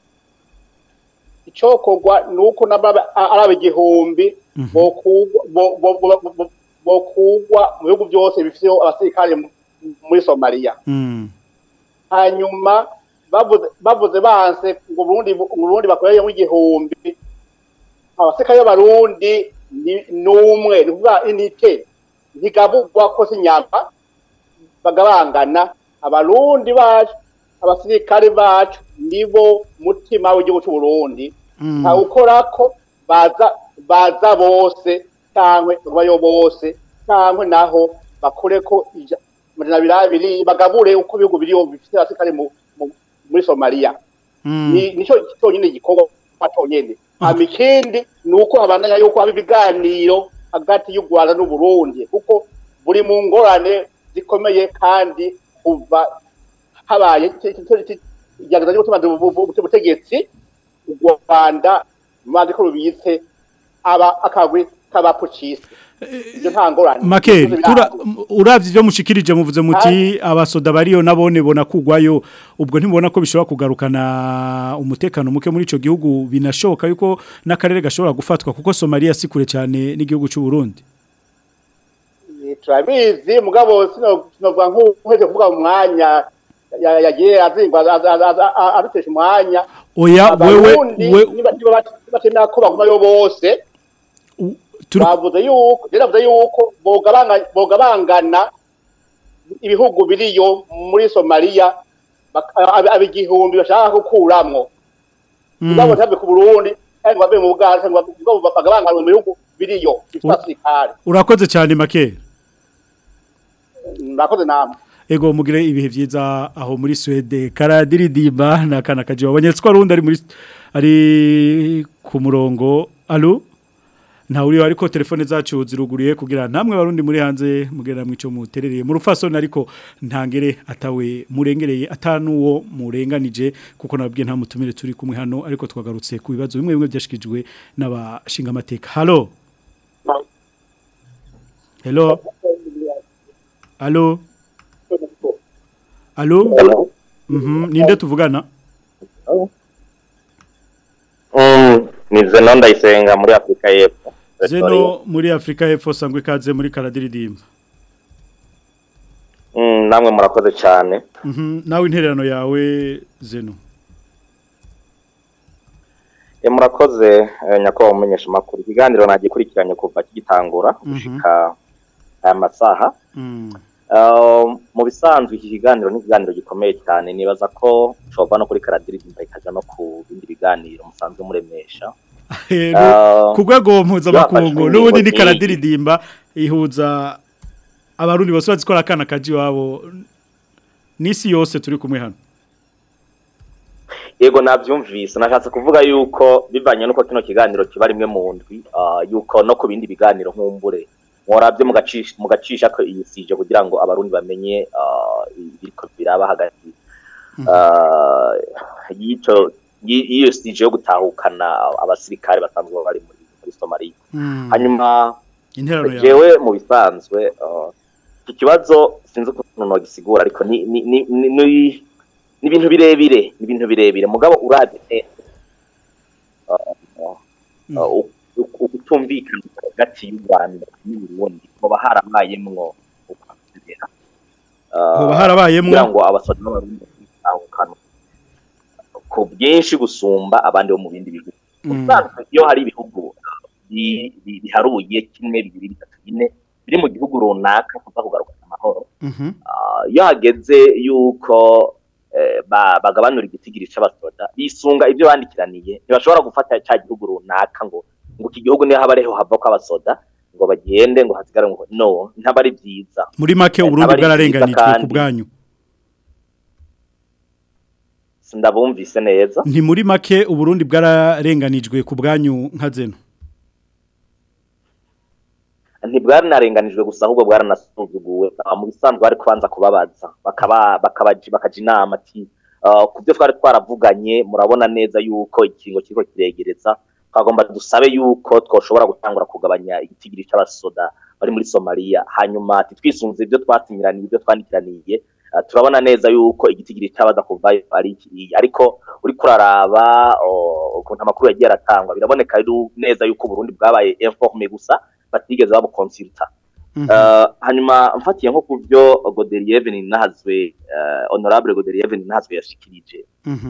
icokorwa ni uko n'aba- a- ari ab'igihumbi bokugwa bo- bo- bo- bo- bokugwa mu bihugu byose bifiteho abasirikare mu- muri somaliya Mm. hanyuma bavuze bavuze banse ngo Burundi Burundi bakoreye nk'igihumbi abasirikare b'abarundi ni- n'umwe ni kuvuga inite ntigabugwa ko si inyama bagabangana abarundi bacu abasirikare bacu nibo mutima w'igihugu cy'u Burundi Mm. ntawukorako baza baza bose cyangwa bayo bose cyangwa naho bakureko ija- amajana abiri abiri bagabure uko ibihugu biriho bifite abasirikare mu- mu- muri somaliya Mm. ni nicyo cyonyine gikorwa cyonyine hama ikindi ni uko habandanya yuko haba ibiganiro hagati y'u rwanda n'uburundi kuko buri mu ngorane zikomeye kandi kuva habaye igerageza ryo gutuma ubutegetsi u rwanda maze ko rubitse aba akagwi k'abapucisi ibyo nta ngorane Makeri, Ibyo tura birazwi. uravye ivyo mushikirije muvuze muti abasoda bariyo nabone bona kugwayo ubwo ntibona ko bishobora kugarukana umutekano muke muri ico gihugu binashoboka yuko n'akarere gashobora gufatwa kuko Somalia si kure cyane n'igihugu cy'u Burundi turabizi mugabo sino sinovuga nk'uheze kuvuga mu mwanya ya- yagiye azingwa aza- aza- aza- a- adutesha umwanya Oya, wewe- Abarundi we- niba niba bat- batemera ko bagumayo bose bavuze yuko rero bavuze yuko bogabanga- bogabangana ibihugu biriyo muri somaliya bak- ab- ab- igihumbi bashaka gukuramwo mugabo ntabwe ku burundi kandi ngo bave mu buganda ngo ngo bagabanganwe mu bihugu biriyo bifite U- abasirikare urakoze cyane Makeri murakoze namwe Ego mugire ibihe vyiza aho muri Swede karadiridimba nakana kaje wabonye ko arundi ari muri ari ku murongo allo nta uri ariko telefone zacu ziruguriye kugira namwe barundi muri hanze mugera mwico muterereye mu rufasoni ariko ntangere atawe murengereye atanuwo murenganije kuko nababwiye nta mutumire turi kumwe hano ariko twagarutse ku bibazo bimwe bimwe byashikijwe n'abashinga amateka hallo hello Allo Allo Mhm ninde tuvugana Mm, ni Zeno ndayisenga muri Afrika y'Epfo. zeno Pretoria. muri Afrika y'Epfo sangwe ikaze muri karadiridimba Mm, namwe murakoze cyane Mhm, nawe intererano yawe zeno E, murakoze eh, nyakubahwa umumenyesha makuru ikiganiro nagikurikiranye kuva kigitangura gushika aya masaha Mm. Uh, mu bisanzwe iki kiganiro ni ikiganiro gikomeye cyane nibaza ko cova no kuri karadiridimba ikaja no ku bindi biganiro musanzwe muremesha Eh, Ah, ku rwego mpuzamakungu yafashwe n'ubundi ni ingingo karadiridimba ihuza abarundi bose bazikora akana kaji wabo n'isi yose turi kumwe hano yego nabyumvise nashatse kuvuga yuko bivanye n'uko kino kiganiro kiba rimwe mu ndwi ah, yuko no ku bindi biganiro nk'umbure mworabye mugacisha mugacisha ko iyi sije kugira ngo abarundi bamenye ah, ibiriko biraba hagati ah, y'ico y'i- y'iyo sije yo gutahukana abasirikare basanzwe bari muri muri Somalia Mm. hanyuma intererano yawe jewe mu bisanzwe ah, iki kibazo sinzi ukuntu nogisigura ariko ni ni ni ni ni- ni ibintu birebire ni ibintu birebire mugabo uravye ukutumvikana hagati y'u Rwanda n'Uburundi hoba harabayemwo ukwizera Hoba harabayemwo? kugira ngo abasoda n'abarundi batahukana ku bwinshi gusumba abandi bo mu bindi bihugu usanzwe iyo hari ibihugu bi- bi- biharuye kimwe bibiri bitatu bine biri mu gihugu runaka kuza kugarukana amahoro Mhm. Ah, iyo hageze yuko eh, ba- bagabanura igitigiri c'abasoda bisunga ibyo bandikiraniye ntibashobora gufata cya gihugu runaka ngo ngo iki gihugu niho haba ariho hava ko abasoda ngo bagende ngo hasigare ngo no ntaba ari byiza muri make Eh, uburundi ntaba ari bwararenganijwe byiza ku kandi bwanyu sindabumvise neza nti muri make uburundi bwararenganijwe ku bwanyu nka zeno ntibwaranarenganijwe gusa ahubwo bwaranasuzuguwe Ah, mu bisanzwe bari kubanza kubabaza bakaba bakabaji bakaja inama ati ah, ku byo twari twaravuganye murabona neza yuko ikingo kiriko kiregereza twagomba dusabe yuko twoshobora gutangura kugabanya igitigiri c'abasoda bari muri Somalia hanyuma ati twisunze ibyo twasinyiraniye ibyo twandikiraniye ah, turabona neza yuko igitigiri c'abaza kuvayo ari iki ariko uri kuraraba oh, ukuntu amakuru yagiye aratangwa biraboneka ru- neza yuko Burundi bwabaye informé gusa batigeze babukonsulta Uh, hanyuma mfatiye nko ku byo Godelieve Ninahazwe uh, honorable Godelieve Ninahazwe yashikirije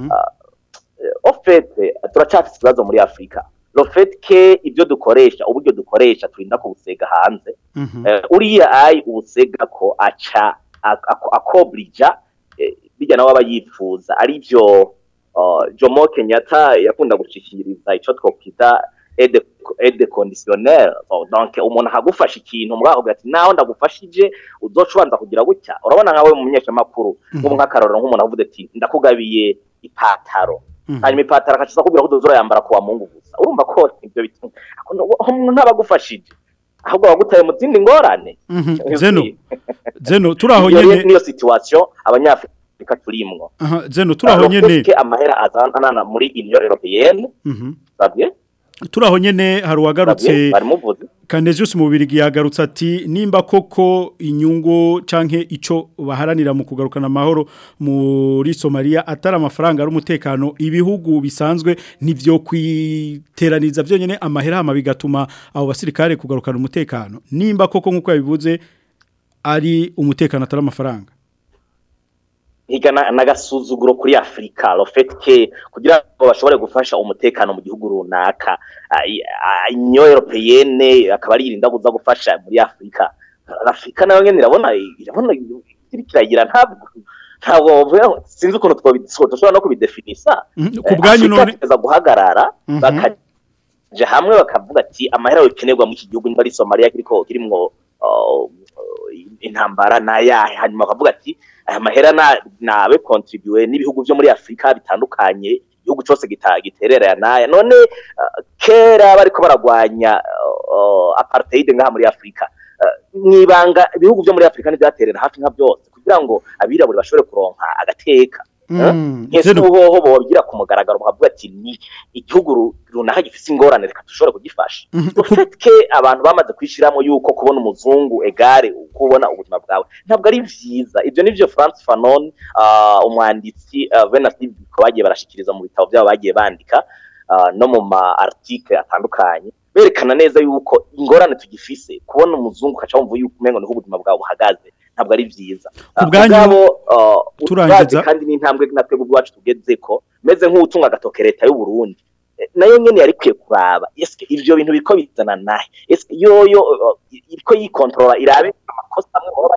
au fait turacafite ikibazo muri Afrika le fait que ibyo dukoresha uburyo dukoresha turinda kubusega hanze Eh, uriya ai ubusega ko aca ak- ak- akobrija eh, bijya nawe aba yifuza ari byo uh, Jomo Kenyatta yakunda gushikiriza ico twokwita aide aide conditionnelle So, donc umuntu akagufasha ikintu muri aho gati naho ndagufashije uzoca ubanza kugira gutya urabona nkawe mu menyeshamakuru nk'ubu nk'akarorero nk'umuntu avuze ati ndakugabiye ipataro hanyuma ipataro akaciza kubwira ko uzoza yambara kuwa mungu gusa urumva ko ibyo bituma umuntu ntabagufashije ahubwo bagutaye mu zindi ngorane zeno zeno turaho Iyo nyene niyo situation abanyafrika turimwo aha zeno turaho Alors, nyene puisque amahera azanana muri union européenne Mhm. savye turaho nyene hari uwagarutse savye bari muvuze Canesius mu Bubirigi yagarutse ati nimba koko inyungu canke ico baharanira mu kugarukana amahoro muri Somalia atari amafaranga ari umutekano ibihugu bisanzwe nivyo kwiteraniza byonyene amahera hama bigatuma abo basirikare kugarukana umutekano nimba koko nkuko yabivuze ari umutekano atari amafaranga higa na- n'agasuzuguro kuri afurika le fait que kugira ngo bashobore gufasha umutekano mu gihugu runaka ah, i- ah, union européenne akaba ari irinda kuza gufasha muri afurika afurika nayo nyene irabona irabona iri kiragira ntabwo ntabwo bavuga- sinzi ukuntu twobi- dushobora no kubidefinisa ku bwanyu Afurika none itegeza guhagarara Mhm. bakaja hamwe bakavuga ati amahera yokenerwa mu iki gihugu niba ari Somalia kiriko kirimwo uh, intambara nayahe hanyuma bakavuga ati aya mahera na- nabe contribue n'ibihugu byo muri Afrika bitandukanye igihugu cyose gita- giterera naya none uh, kera bariko baragwanya uh, apartheid ngaha muri Afrika uh, mwibanga ibihugu byo muri Afrika ntibyaterera hafi nka byose kugira ngo abirabure bashobore kuronka agateka Mm, nkese zeno uhoho bogira ku mugaragaro bakavuga ati ni igihugu ru- runaka gifise ingorane reka dushobore kugifasha ufitwe abantu bamaze kwishiramo yuko kubona umuzungu egare kubona ubuzima bwawe ntabwo ari vyiza ivyo nivyo France Fanon uh, umwanditsi uh, Venus Biko bagiye barashikiriza mu bitabo byabo bagiye bandika uh, no mu ma article atandukanye berekana neza yuko ingorane tugifise kubona umuzungu ukaca wumva yuko umengo niho ubuzima bwawe buhagaze ntabwo ari vyiza Ku bwanyu, Mugabo, uh, turangiza. urazi kandi n'intambwe natwe ubwacu tugezeko meze nk'utunga agatoke leta y'u Burundi Eh, nayo nyene yari kwiye kuraba eske ivyo bintu biriko bizana nahe eske yoyo uh, iriko yikontrola irabe amakosa amwe baba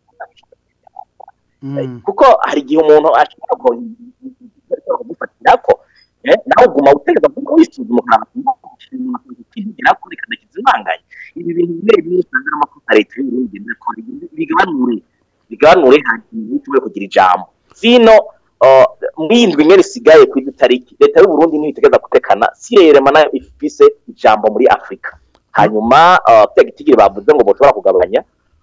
bayakoze kuko hari igihe umuntu ashobora kumufatirako eh, nawe uguma utegeza kuko wisuzuma ukaraba ko reka ndakizimanganye ibi bintu bimwe bimwe usanga ari amakosa leta y'u Burundi igenda ikora bigabanure bigabanure hanyuma ushobore kugira ijambo sino uh, mwindwi imwe risigaye ku itariki leta y'u Burundi niyo itegeza gutekana sirerema nayo ifise ijambo muri Afrika hanyuma uh, pya gitigiri bavuze ngo boshobora kugabanya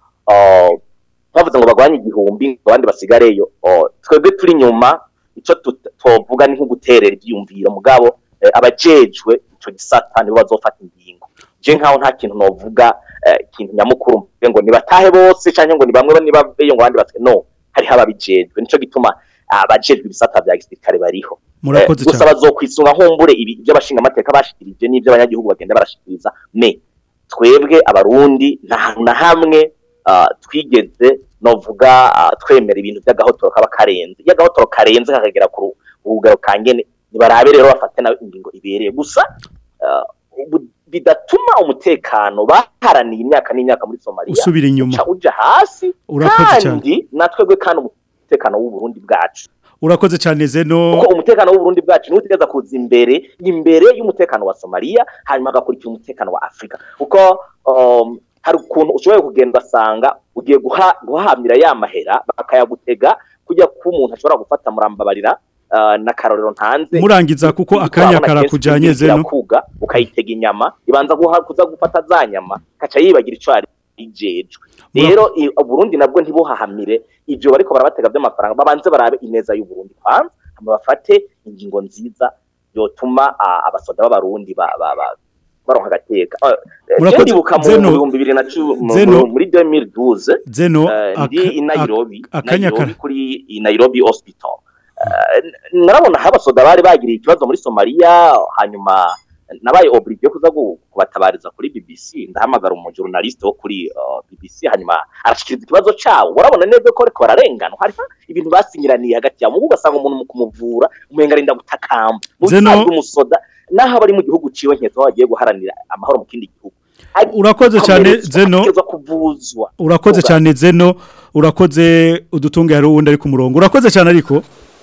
uh, bavuze ngo bagabanye igihumbi ngo abandi basigareyo uh, twebwe turi nyuma ico tut- twovuga ni nko guterera ivyiyumviro mugabo eh, abajejwe ico gisata nibo bazofata ingingo je nkaho nta kintu novuga eh, ikintu nyamukuru mvuge ngo nibatahe bose canke ngo ni bamwe nibaveyo ngo abandi basiga no hariho ababijejwe nico gituma abajejwe ibisata vya gisirikare bariho Murakoze Eh, gusa cyane. bazokwisunga nkumbure ibi ibyo abashinga amateka bashikirije n'ibyo abanyagihugu bagenda barashikiriza me twebwe abarundi nta hantu na hamwe ah, twigeze novuga ah, twemera ibintu by'agahotoro kaba karenze iyo agahotoro karenze kakagera ku ru- rugero ka ngene nibarabe rero bafate nawe ingingo ibereye gusa ah, ubu- bidatuma umutekano baharaniye imyaka n'imyaka muri Somalia Usubira inyuma. uca uja hasi Urakoze cyane. kandi natwebwe kandi umutekano w'u Burundi bwacu urakoze cyane zeno kuko umutekano w'u Burundi bwacu niwo utegeza kuza imbere imbere y'umutekano wa Somalia hanyuma agakurikira umutekano wa Afrika kuko um, hari ukuntu ushoboye kugenda asanga ugiye guha, guhamira ya mahera bakayagutega kujya ku umuntu ashobora gufata murambabarira uh, n'akarorero ntanze murangiza kuko akanya Urabona kenshi karakujanye ugiye zeno kuga ukayitega inyama ibanza guha kuza gufata za nyama kaca yibagira ico ari ijejwe rero i- Burundi nabwo ntibuhahamire ivyo bariko barabatega by'amafaranga babanze barabe ineza y'u Burundi kwanza hama bafate ingingo nziza yotuma ah, abasoda b'abarundi ba, ba, ba, baronka agateka Ah, eh, Murakoze. je ndibuka mu Zeno- bihumbi bibiri na cu- mu- Zeno- mu- muri 2012 Zeno, eh, ndi aka- i Nairobi ak- akanya Nairobi kara- kuri i Nairobi hospital Eh, narabona aho abasoda bari bagiriye ikibazo muri Somalia hanyuma nabaye obligé kuza gu- kubatabariza kuri BBC ndahamagara umujurnaliste wo kuri uh, BBC hanyuma arashikiriza ikibazo cyawo urabona neza ko ariko bararengana hari ibintu basinyiraniye hagati yabo mugo ugasanga umuntu mu kumuvura umenga arinda gutakamba mu Zeno- bisanzwe umusoda naho abari mu gihugu ciwe nketse aho bagiye guharanira amahoro mu kindi gihugu urakoze cyane Akomeretswa, zeno ategerezwa kuvuzwa urakoze cyane zeno urakoze udutunge hari uwundi ari ku murongo urakoze cyane ariko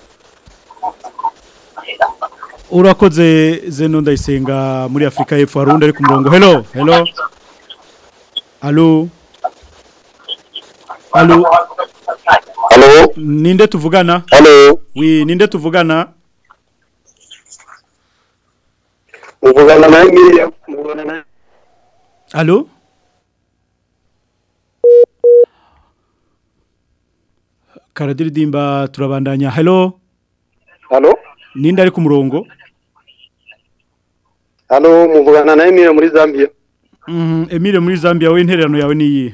urakoze zeno ndayisenga muri afurika y'epfo hari uwundi ari ku murongo hello hello alo alo Halo. ninde tuvugana Halo. wi ninde tuvugana Muvugana na Miriam. Muvugana na alo karadiridimba turabandanya hello Halo. ninde ari ku murongo Halo, muvugana na Emile muri Zambia. Mhm, Emile muri Zambia we intererano yawe ni iyi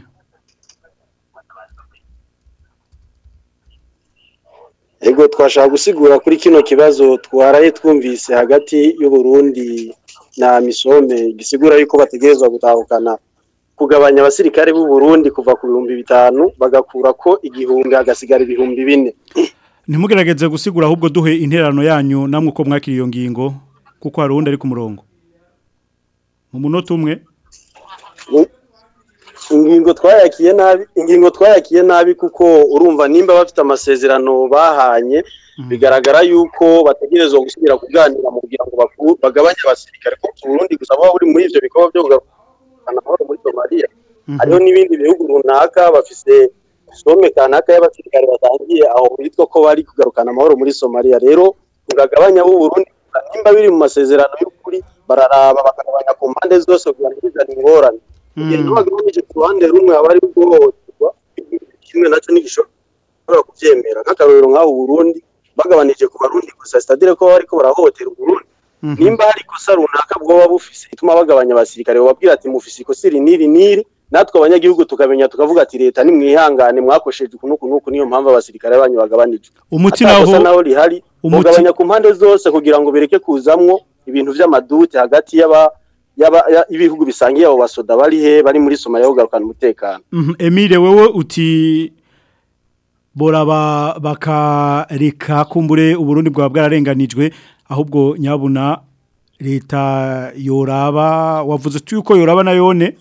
Ego twashaka gusigura kuri kino kibazo twaraye twumvise hagati y'u Burundi na Misome gisigura yuko bategerezwa gutahukana kugabanya abasirikare b'u Burundi kuva ku bihumbi bitanu bagakura ko igihumbi hagasigara ibihumbi bine. ntimugerageze gusigura ahubwo duhe intererano yanyu namwe uko mwakiriye iyo ngingo kuko hari uwundi ari ku murongo mu munota umwe ingingo twayakiye nabi ingingo twayakiye nabi kuko urumva nimba bafite amasezerano bahanye bigaragara yuko bategerezwa gusubira kuganira mu kugira ngo baku- bagabanye abasirikare kuko Burundi gusa baba buri muri ivyo bikorwa byo kugarukana amahoro muri Somalia hariho n'ibindi bihugu runaka bafise some kanaka y'abasirikare batangiye aho bitwa ko bari kugarukana amahoro muri Somalia rero kugagabanya b'u Burundi nimba biri mu masezerano y'ukuri bararaba bakagabanya ku mpande zose kugira ngo bizane ingorane igihe bagabanyije ku ruhande rumwe aba ari guhohoterwa kimwe nacyo ntigishobora kubyemera nk'akarorero nk'aho Burundi bagabanije ku barundi gusa sitadire ko bariko barahohotera Burundi nimba hari ikosa runaka bwoba bufise ituma bagabanya abasirikare bababwira ati mufise ikosa iri n'iri n'iri natwe abanyagihugu tukamenya tukavuga ati leta nimwihangane mwakosheje uku n'uku n'uku niyo mpamvu abasirikare banyu bagabanije umuti Ata naho kosa naho rihari umuti- mugabanya ku mpande zose kugira ngo bereke kuzamwo ibintu vy'amadute hagati y'aba yaba ya- ibihugu bisangiye abo basoda bari he bari muri Somalia kugarukana umutekano Mhm, Emile wewe uti boraba bakareka kumbure uburundi bwa bwararenganijwe ahubwo nyabuna leta yoraba wavuze uti yuko yoraba na yone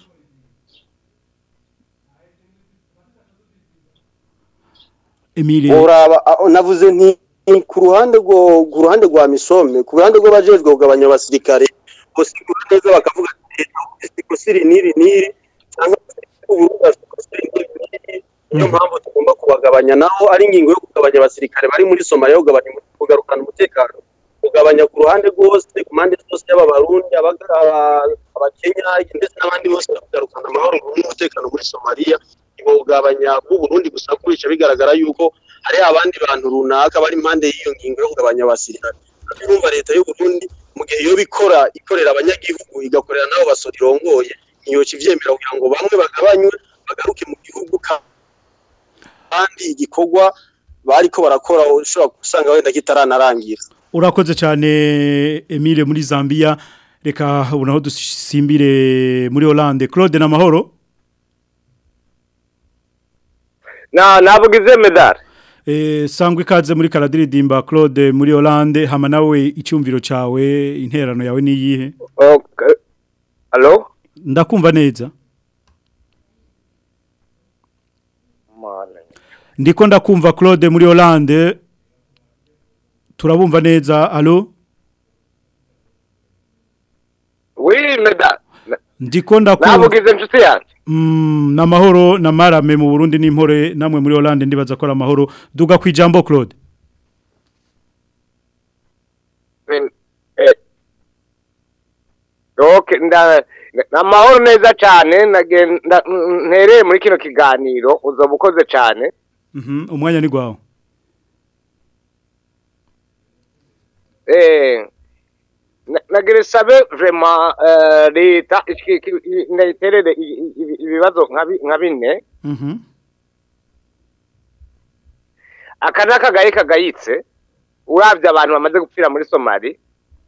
Emile uraba aho navuze nti nti ku ruhande rwo ku ruhande rwa misome ku ruhande rwo bajejwe kugabanya abasirikare bosigura neza bakavuga ati leta ufite ikosiri niri niri cyangwa se uburundi afite ikosiri niri niri niyo mpamvu tugomba kubagabanya naho ari ingingo yo kugabanya abasirikare bari muri Somalia kugabanya kugarukana umutekano kugabanya ku ruhande rwose ku mpande zose y'aba barundi abaga- aba- abakenya ndetse n'abandi bose kugarukana amahoro n'umutekano muri Somalia kugabanya bw'uburundi gusa kubica bigaragara yuko hari abandi bantu runaka bari impande y'iyo ngingo yo kugabanya abasirikare urumva leta y'u Burundi mu gihe yo bikora ikorera abanyagihugu igakorera nabo basora irongoye ntiyoca ivyemera kugira ngo bamwe bagabanywe bagaruke mu gihugu ka- kandi igikorwa bariko barakora ushobora gusanga wenda kitaranarangira urakoze cyane Emile muri Zambia reka ubu naho dusimbire muri Hollande Claude na mahoro na navugize medal Eh sangwe ikaze muri Karadiridimba Claude muri Hollande hama nawe icyumviro cawe interano yawe ni yihe okay allo ndakumva neza ndiko ndakumva Claude muri Hollande turabumva neza allo oui medal ndiko ndakumva navugize inshuti yanjye Mm, na mahoro na marame mu Burundi n'impore namwe muri Hollande ndibaza ko ari amahoro duga ku ijambo Claude Eh, okay nda amahoro neza cyane nagenda ntereye muri kino kiganiro uzoba ukoze cyane Mhm umwanya ni gwawe eh na- nagira sabe vraiment eh, leta iki- iki- i- ndayiterere i- i- ibi- ibibazo nka bi- nka bine Mhm aka ni akagaye kagayitse urabye abantu bamaze gupfira muri somali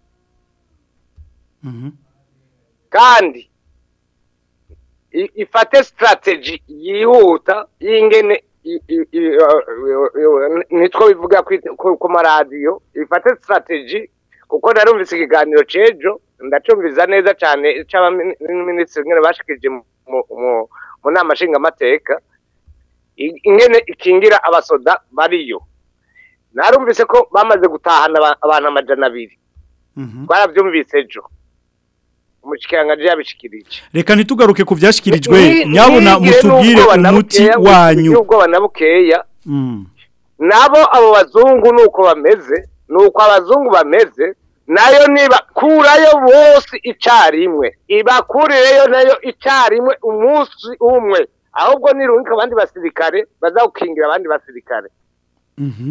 Mhm kandi i- ifate strategy yihuta y'ingene i- i- i- uh, uh, nitwo bivuga kwi- ku ku maradiyo ifate strategy kuko narumvise ikiganiro c'ejo ndacumviza neza cane c'abaminisitiri ngene bashikije mu- mu- mu- mu nama nshingamateka i- ingene ikingira abasoda bariyo narumvise ko bamaze gutahana aba- abantu amajana abiri twaravyumvise ejo umushikiranganje yabishikirije Reka ntitugaruke ku vyashikirijwe Ni- nyabuna nigire mutubwire n'ubwoba na umuti bukeya, wanyu ubwoba na bukeya Mm nabo abo bazungu nuko bameze nuko abazungu bameze nayo niba kurayo bose icarimwe ibakurireyo nayo icarimwe umunsi umwe ahubwo nirungika abandi basirikare bazagukingira abandi basirikare Mhm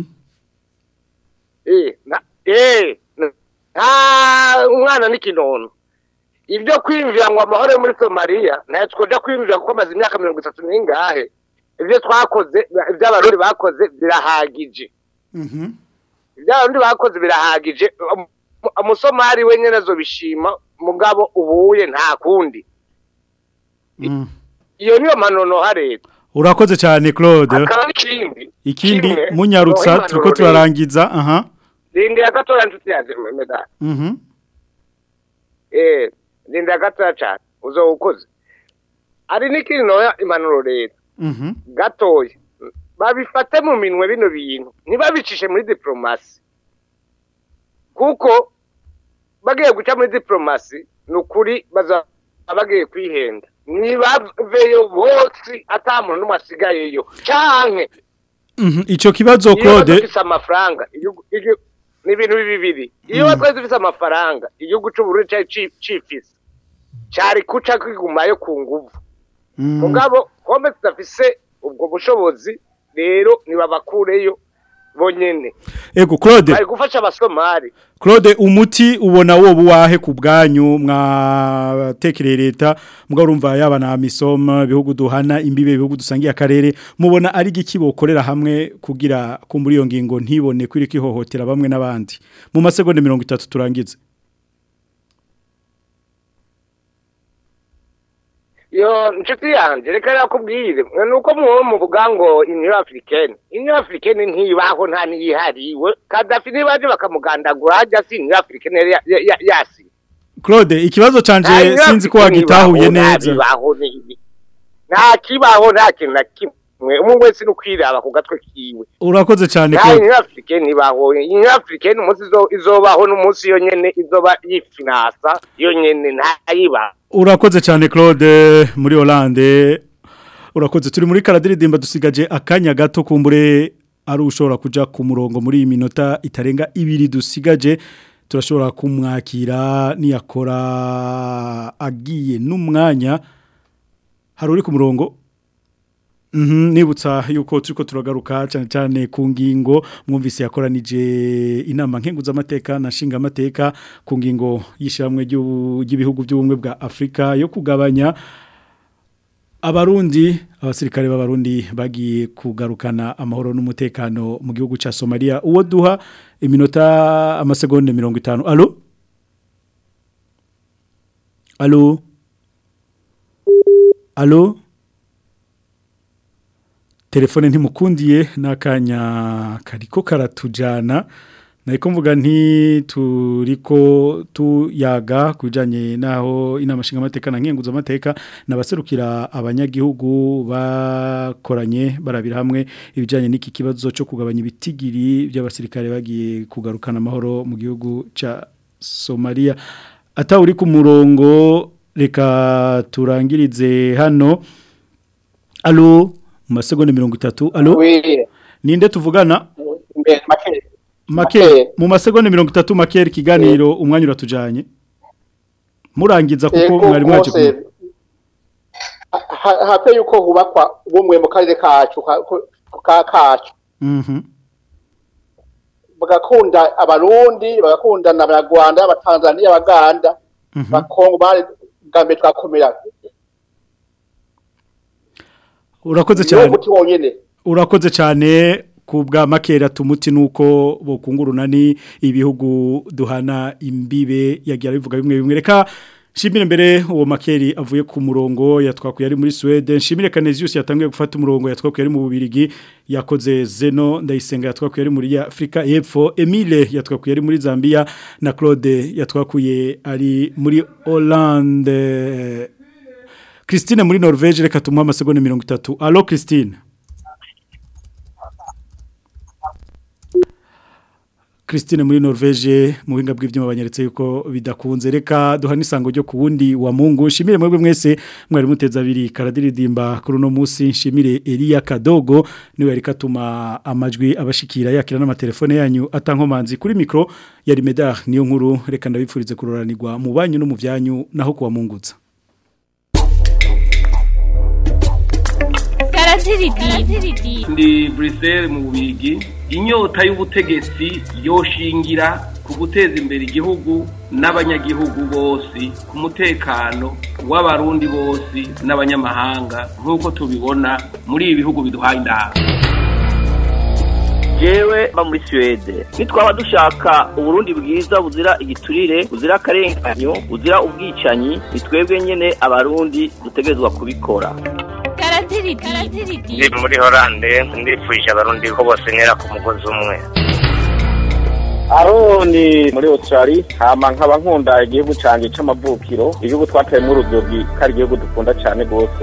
eh na eh na- nta umwana n'ikinono ibyo kwiyumvira ngo amahoro yo muri somaliya ntayo twoja kwiyumvira kuko amaze imyaka mirongo itatu n'ingahe ibyo twakoze ibyo abarundi bakoze birahagije Mhm ibyo abarundi bakoze birahagije Umu- umusomali we nyene azobishima mugabo ubuye nta kundi Mm. iyo niyo manonoha leta Urakoze cyane Claude akaba n'ikindi ikindi kimwe, munyarutsa noho turiko impanuro turarangiza aha rindira gatoya nshuti yanjye medali Mhm eh rindira gatoya cyane uzoba ukoze ari n'ikindi noya impanuro leta Mhm gatoya babifate mu minwe bino bintu ntibabicishe muri diplomasi kuko bagiye guca muri diplomasi ni ukuri bazaba bagiye kwihenda ntibaveyo bose ata muntu n'umwe asigayeyo canke Mhm ico kibazo iyo Claude badufise amafaranga igihugu- igihugu- ni ibintu bibiri iyo Mm. twari dufise amafaranga igihugu c'uburundi cari ci- cifise cari kuca kigumayo ku nguvu Mm. mugabo kombe tudafise ubwo bushobozi rero nibabakureyo bonyene Ego Claude bari gufasha abasomali Claude umuti ubona wo buwahe ku bwanyu mwatekereye leta mbwa urumva yaba na misoma bihugu duhana imbibe bihugu dusangiye akarere mubona ari giki bokorera hamwe kugira kumbura iyo ngingo ntibone kwiri kihohotera bamwe n'abandi mu masegonda 30 turangize yo inshuti yanjye reka nakubwire ni uko muba muvuga ngo uniyo afurikeni uniyo afurikeni ntibaho nta n'iyihariwe kadafi nibaje bakamugandagura hajya si uniyo afurikeni yari ya- ya- ya- yasi Claude ikibazo canje Nta Union sinzi ko Africaine wagitahuye ibaho, nta neza bibaho, ni- nta kibaho nta kintu na kimwe umwe wese ni ukwiraba ku gatwe kiwe urakoze cyane nta Claude uniyo afurikeni ibaho uniyo afurikeni umunsi izo- izobaho n'umunsi yo nyene izoba yifinasa yo nyene ntayibaho urakoze cyane Claude muri Hollande urakoze turi muri karadiridimba dusigaje akanya gato kumbure ari ushobora kuja ku murongo muri iyi minota itarenga ibiri dusigaje turashobora kumwakira niyakora agiye n'umwanya hari uri ku murongo Mhm, nibutsa yuko turiko turagaruka cyane cyane ku ngingo mwumvise yakoranije inama nkenguza amateka na nshinga amateka ku ngingo yishiramwe ry'ibihugu by'ubumwe bwa Afrika yo kugabanya abarundi abasirikare b'abarundi bagiye kugarukana amahoro n'umutekano mu gihugu ca Somalia uwo duha iminota amasegonde 50 allo allo allo telefone ntimukundiye n'akanya kariko karatujana nariko mvuga nti turiko tuyaga kujanye naho inama nshinga amateka na nkenguza amateka nabaserukira abanyagihugu bakoranye barabira hamwe ibijanye n'iki kibazo cyo kugabanya ibitigiri by'abasirikare bagiye kugarukana amahoro mu gihugu ca Somalia ata uri ku murongo reka turangirize hano allo mu masegonda mirongo itatu alo ninde tuvugana make mu masegonda mirongo itatu makeri ikiganiro umwanya uratujanye murangiza kuko mwari mwaje rwose ha- hape yuko hubakwa ubumwe mu karere kacu ka- ka kacu Mhm. bagakunda abarundi bagakunda n'abanyarwanda abatanzaniya abaganda bakongo bari bwa mbere twakomera urakoze niwo cyane muti wonyene urakoze cyane ku bwa makera tumuti nuko bokunguruna ni ibihugu duhana imbibe yagira bivuga bimwe bimwe reka Shimire mbere uwo makeri avuye ku murongo yatwakuye ari muri Sweden Shimire Canesius yatangiye gufata umurongo yatwakuye ari mu Bubirigi yakoze Zeno ndayisenga yatwakuye ari muri Afrika y'Epfo Emile yatwakuye ari muri Zambia na Claude yatwakuye ari muri Hollande Christine muri Norvège reka tumuha amasegonda 30 Allo Christine Christine muri Norvège mu buhinga bw'ivyuma banyeretse yuko bidakunze reka duhana isango ryo ku wundi wa Mungu nshimire mwebwe mwese mwari muteza abiri karadiridimba kuri uno munsi nshimire Elia Kadogo niwe yari katuma amajwi abashikira yakira n'amatelefone yanyu atankomanzi kuri micro yari Medar niyo nkuru reka ndabipfurize kuroranirwa mu banyu no mu vyanyu naho kuwa mungutsa ndi Bruxelles mu Bubigi inyota y'ubutegetsi yoshingira ku guteza imbere igihugu n'abanyagihugu bose ku mutekano w'abarundi bose n'abanyamahanga nk'uko tubibona muri ibi bihugu biduhaye inama jewe mba muri Suwede nitwaba dushaka uburundi bwiza buzira igiturire buzira akarenganyo buzira ubwicanyi ni twebwe nyene abarundi dutegerezwa kubikora ndi muri horande ndifuje abarundi ko bose ntera ku mugozi umwe aroni muri australia hama nkaba nkunda igihugu canje c'amavukiro igihugu twateyemwo urudogi ko ari igihugu dukunda cane rwose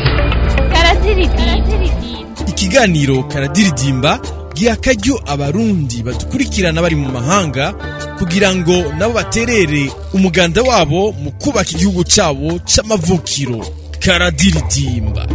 ikiganiro karadiridimba giha akaryo abarundi badukurikirana bari mu mahanga kugira ngo nabo baterere umuganda wabo mu kubaka igihugu cyabo c'amavukiro karadiridimba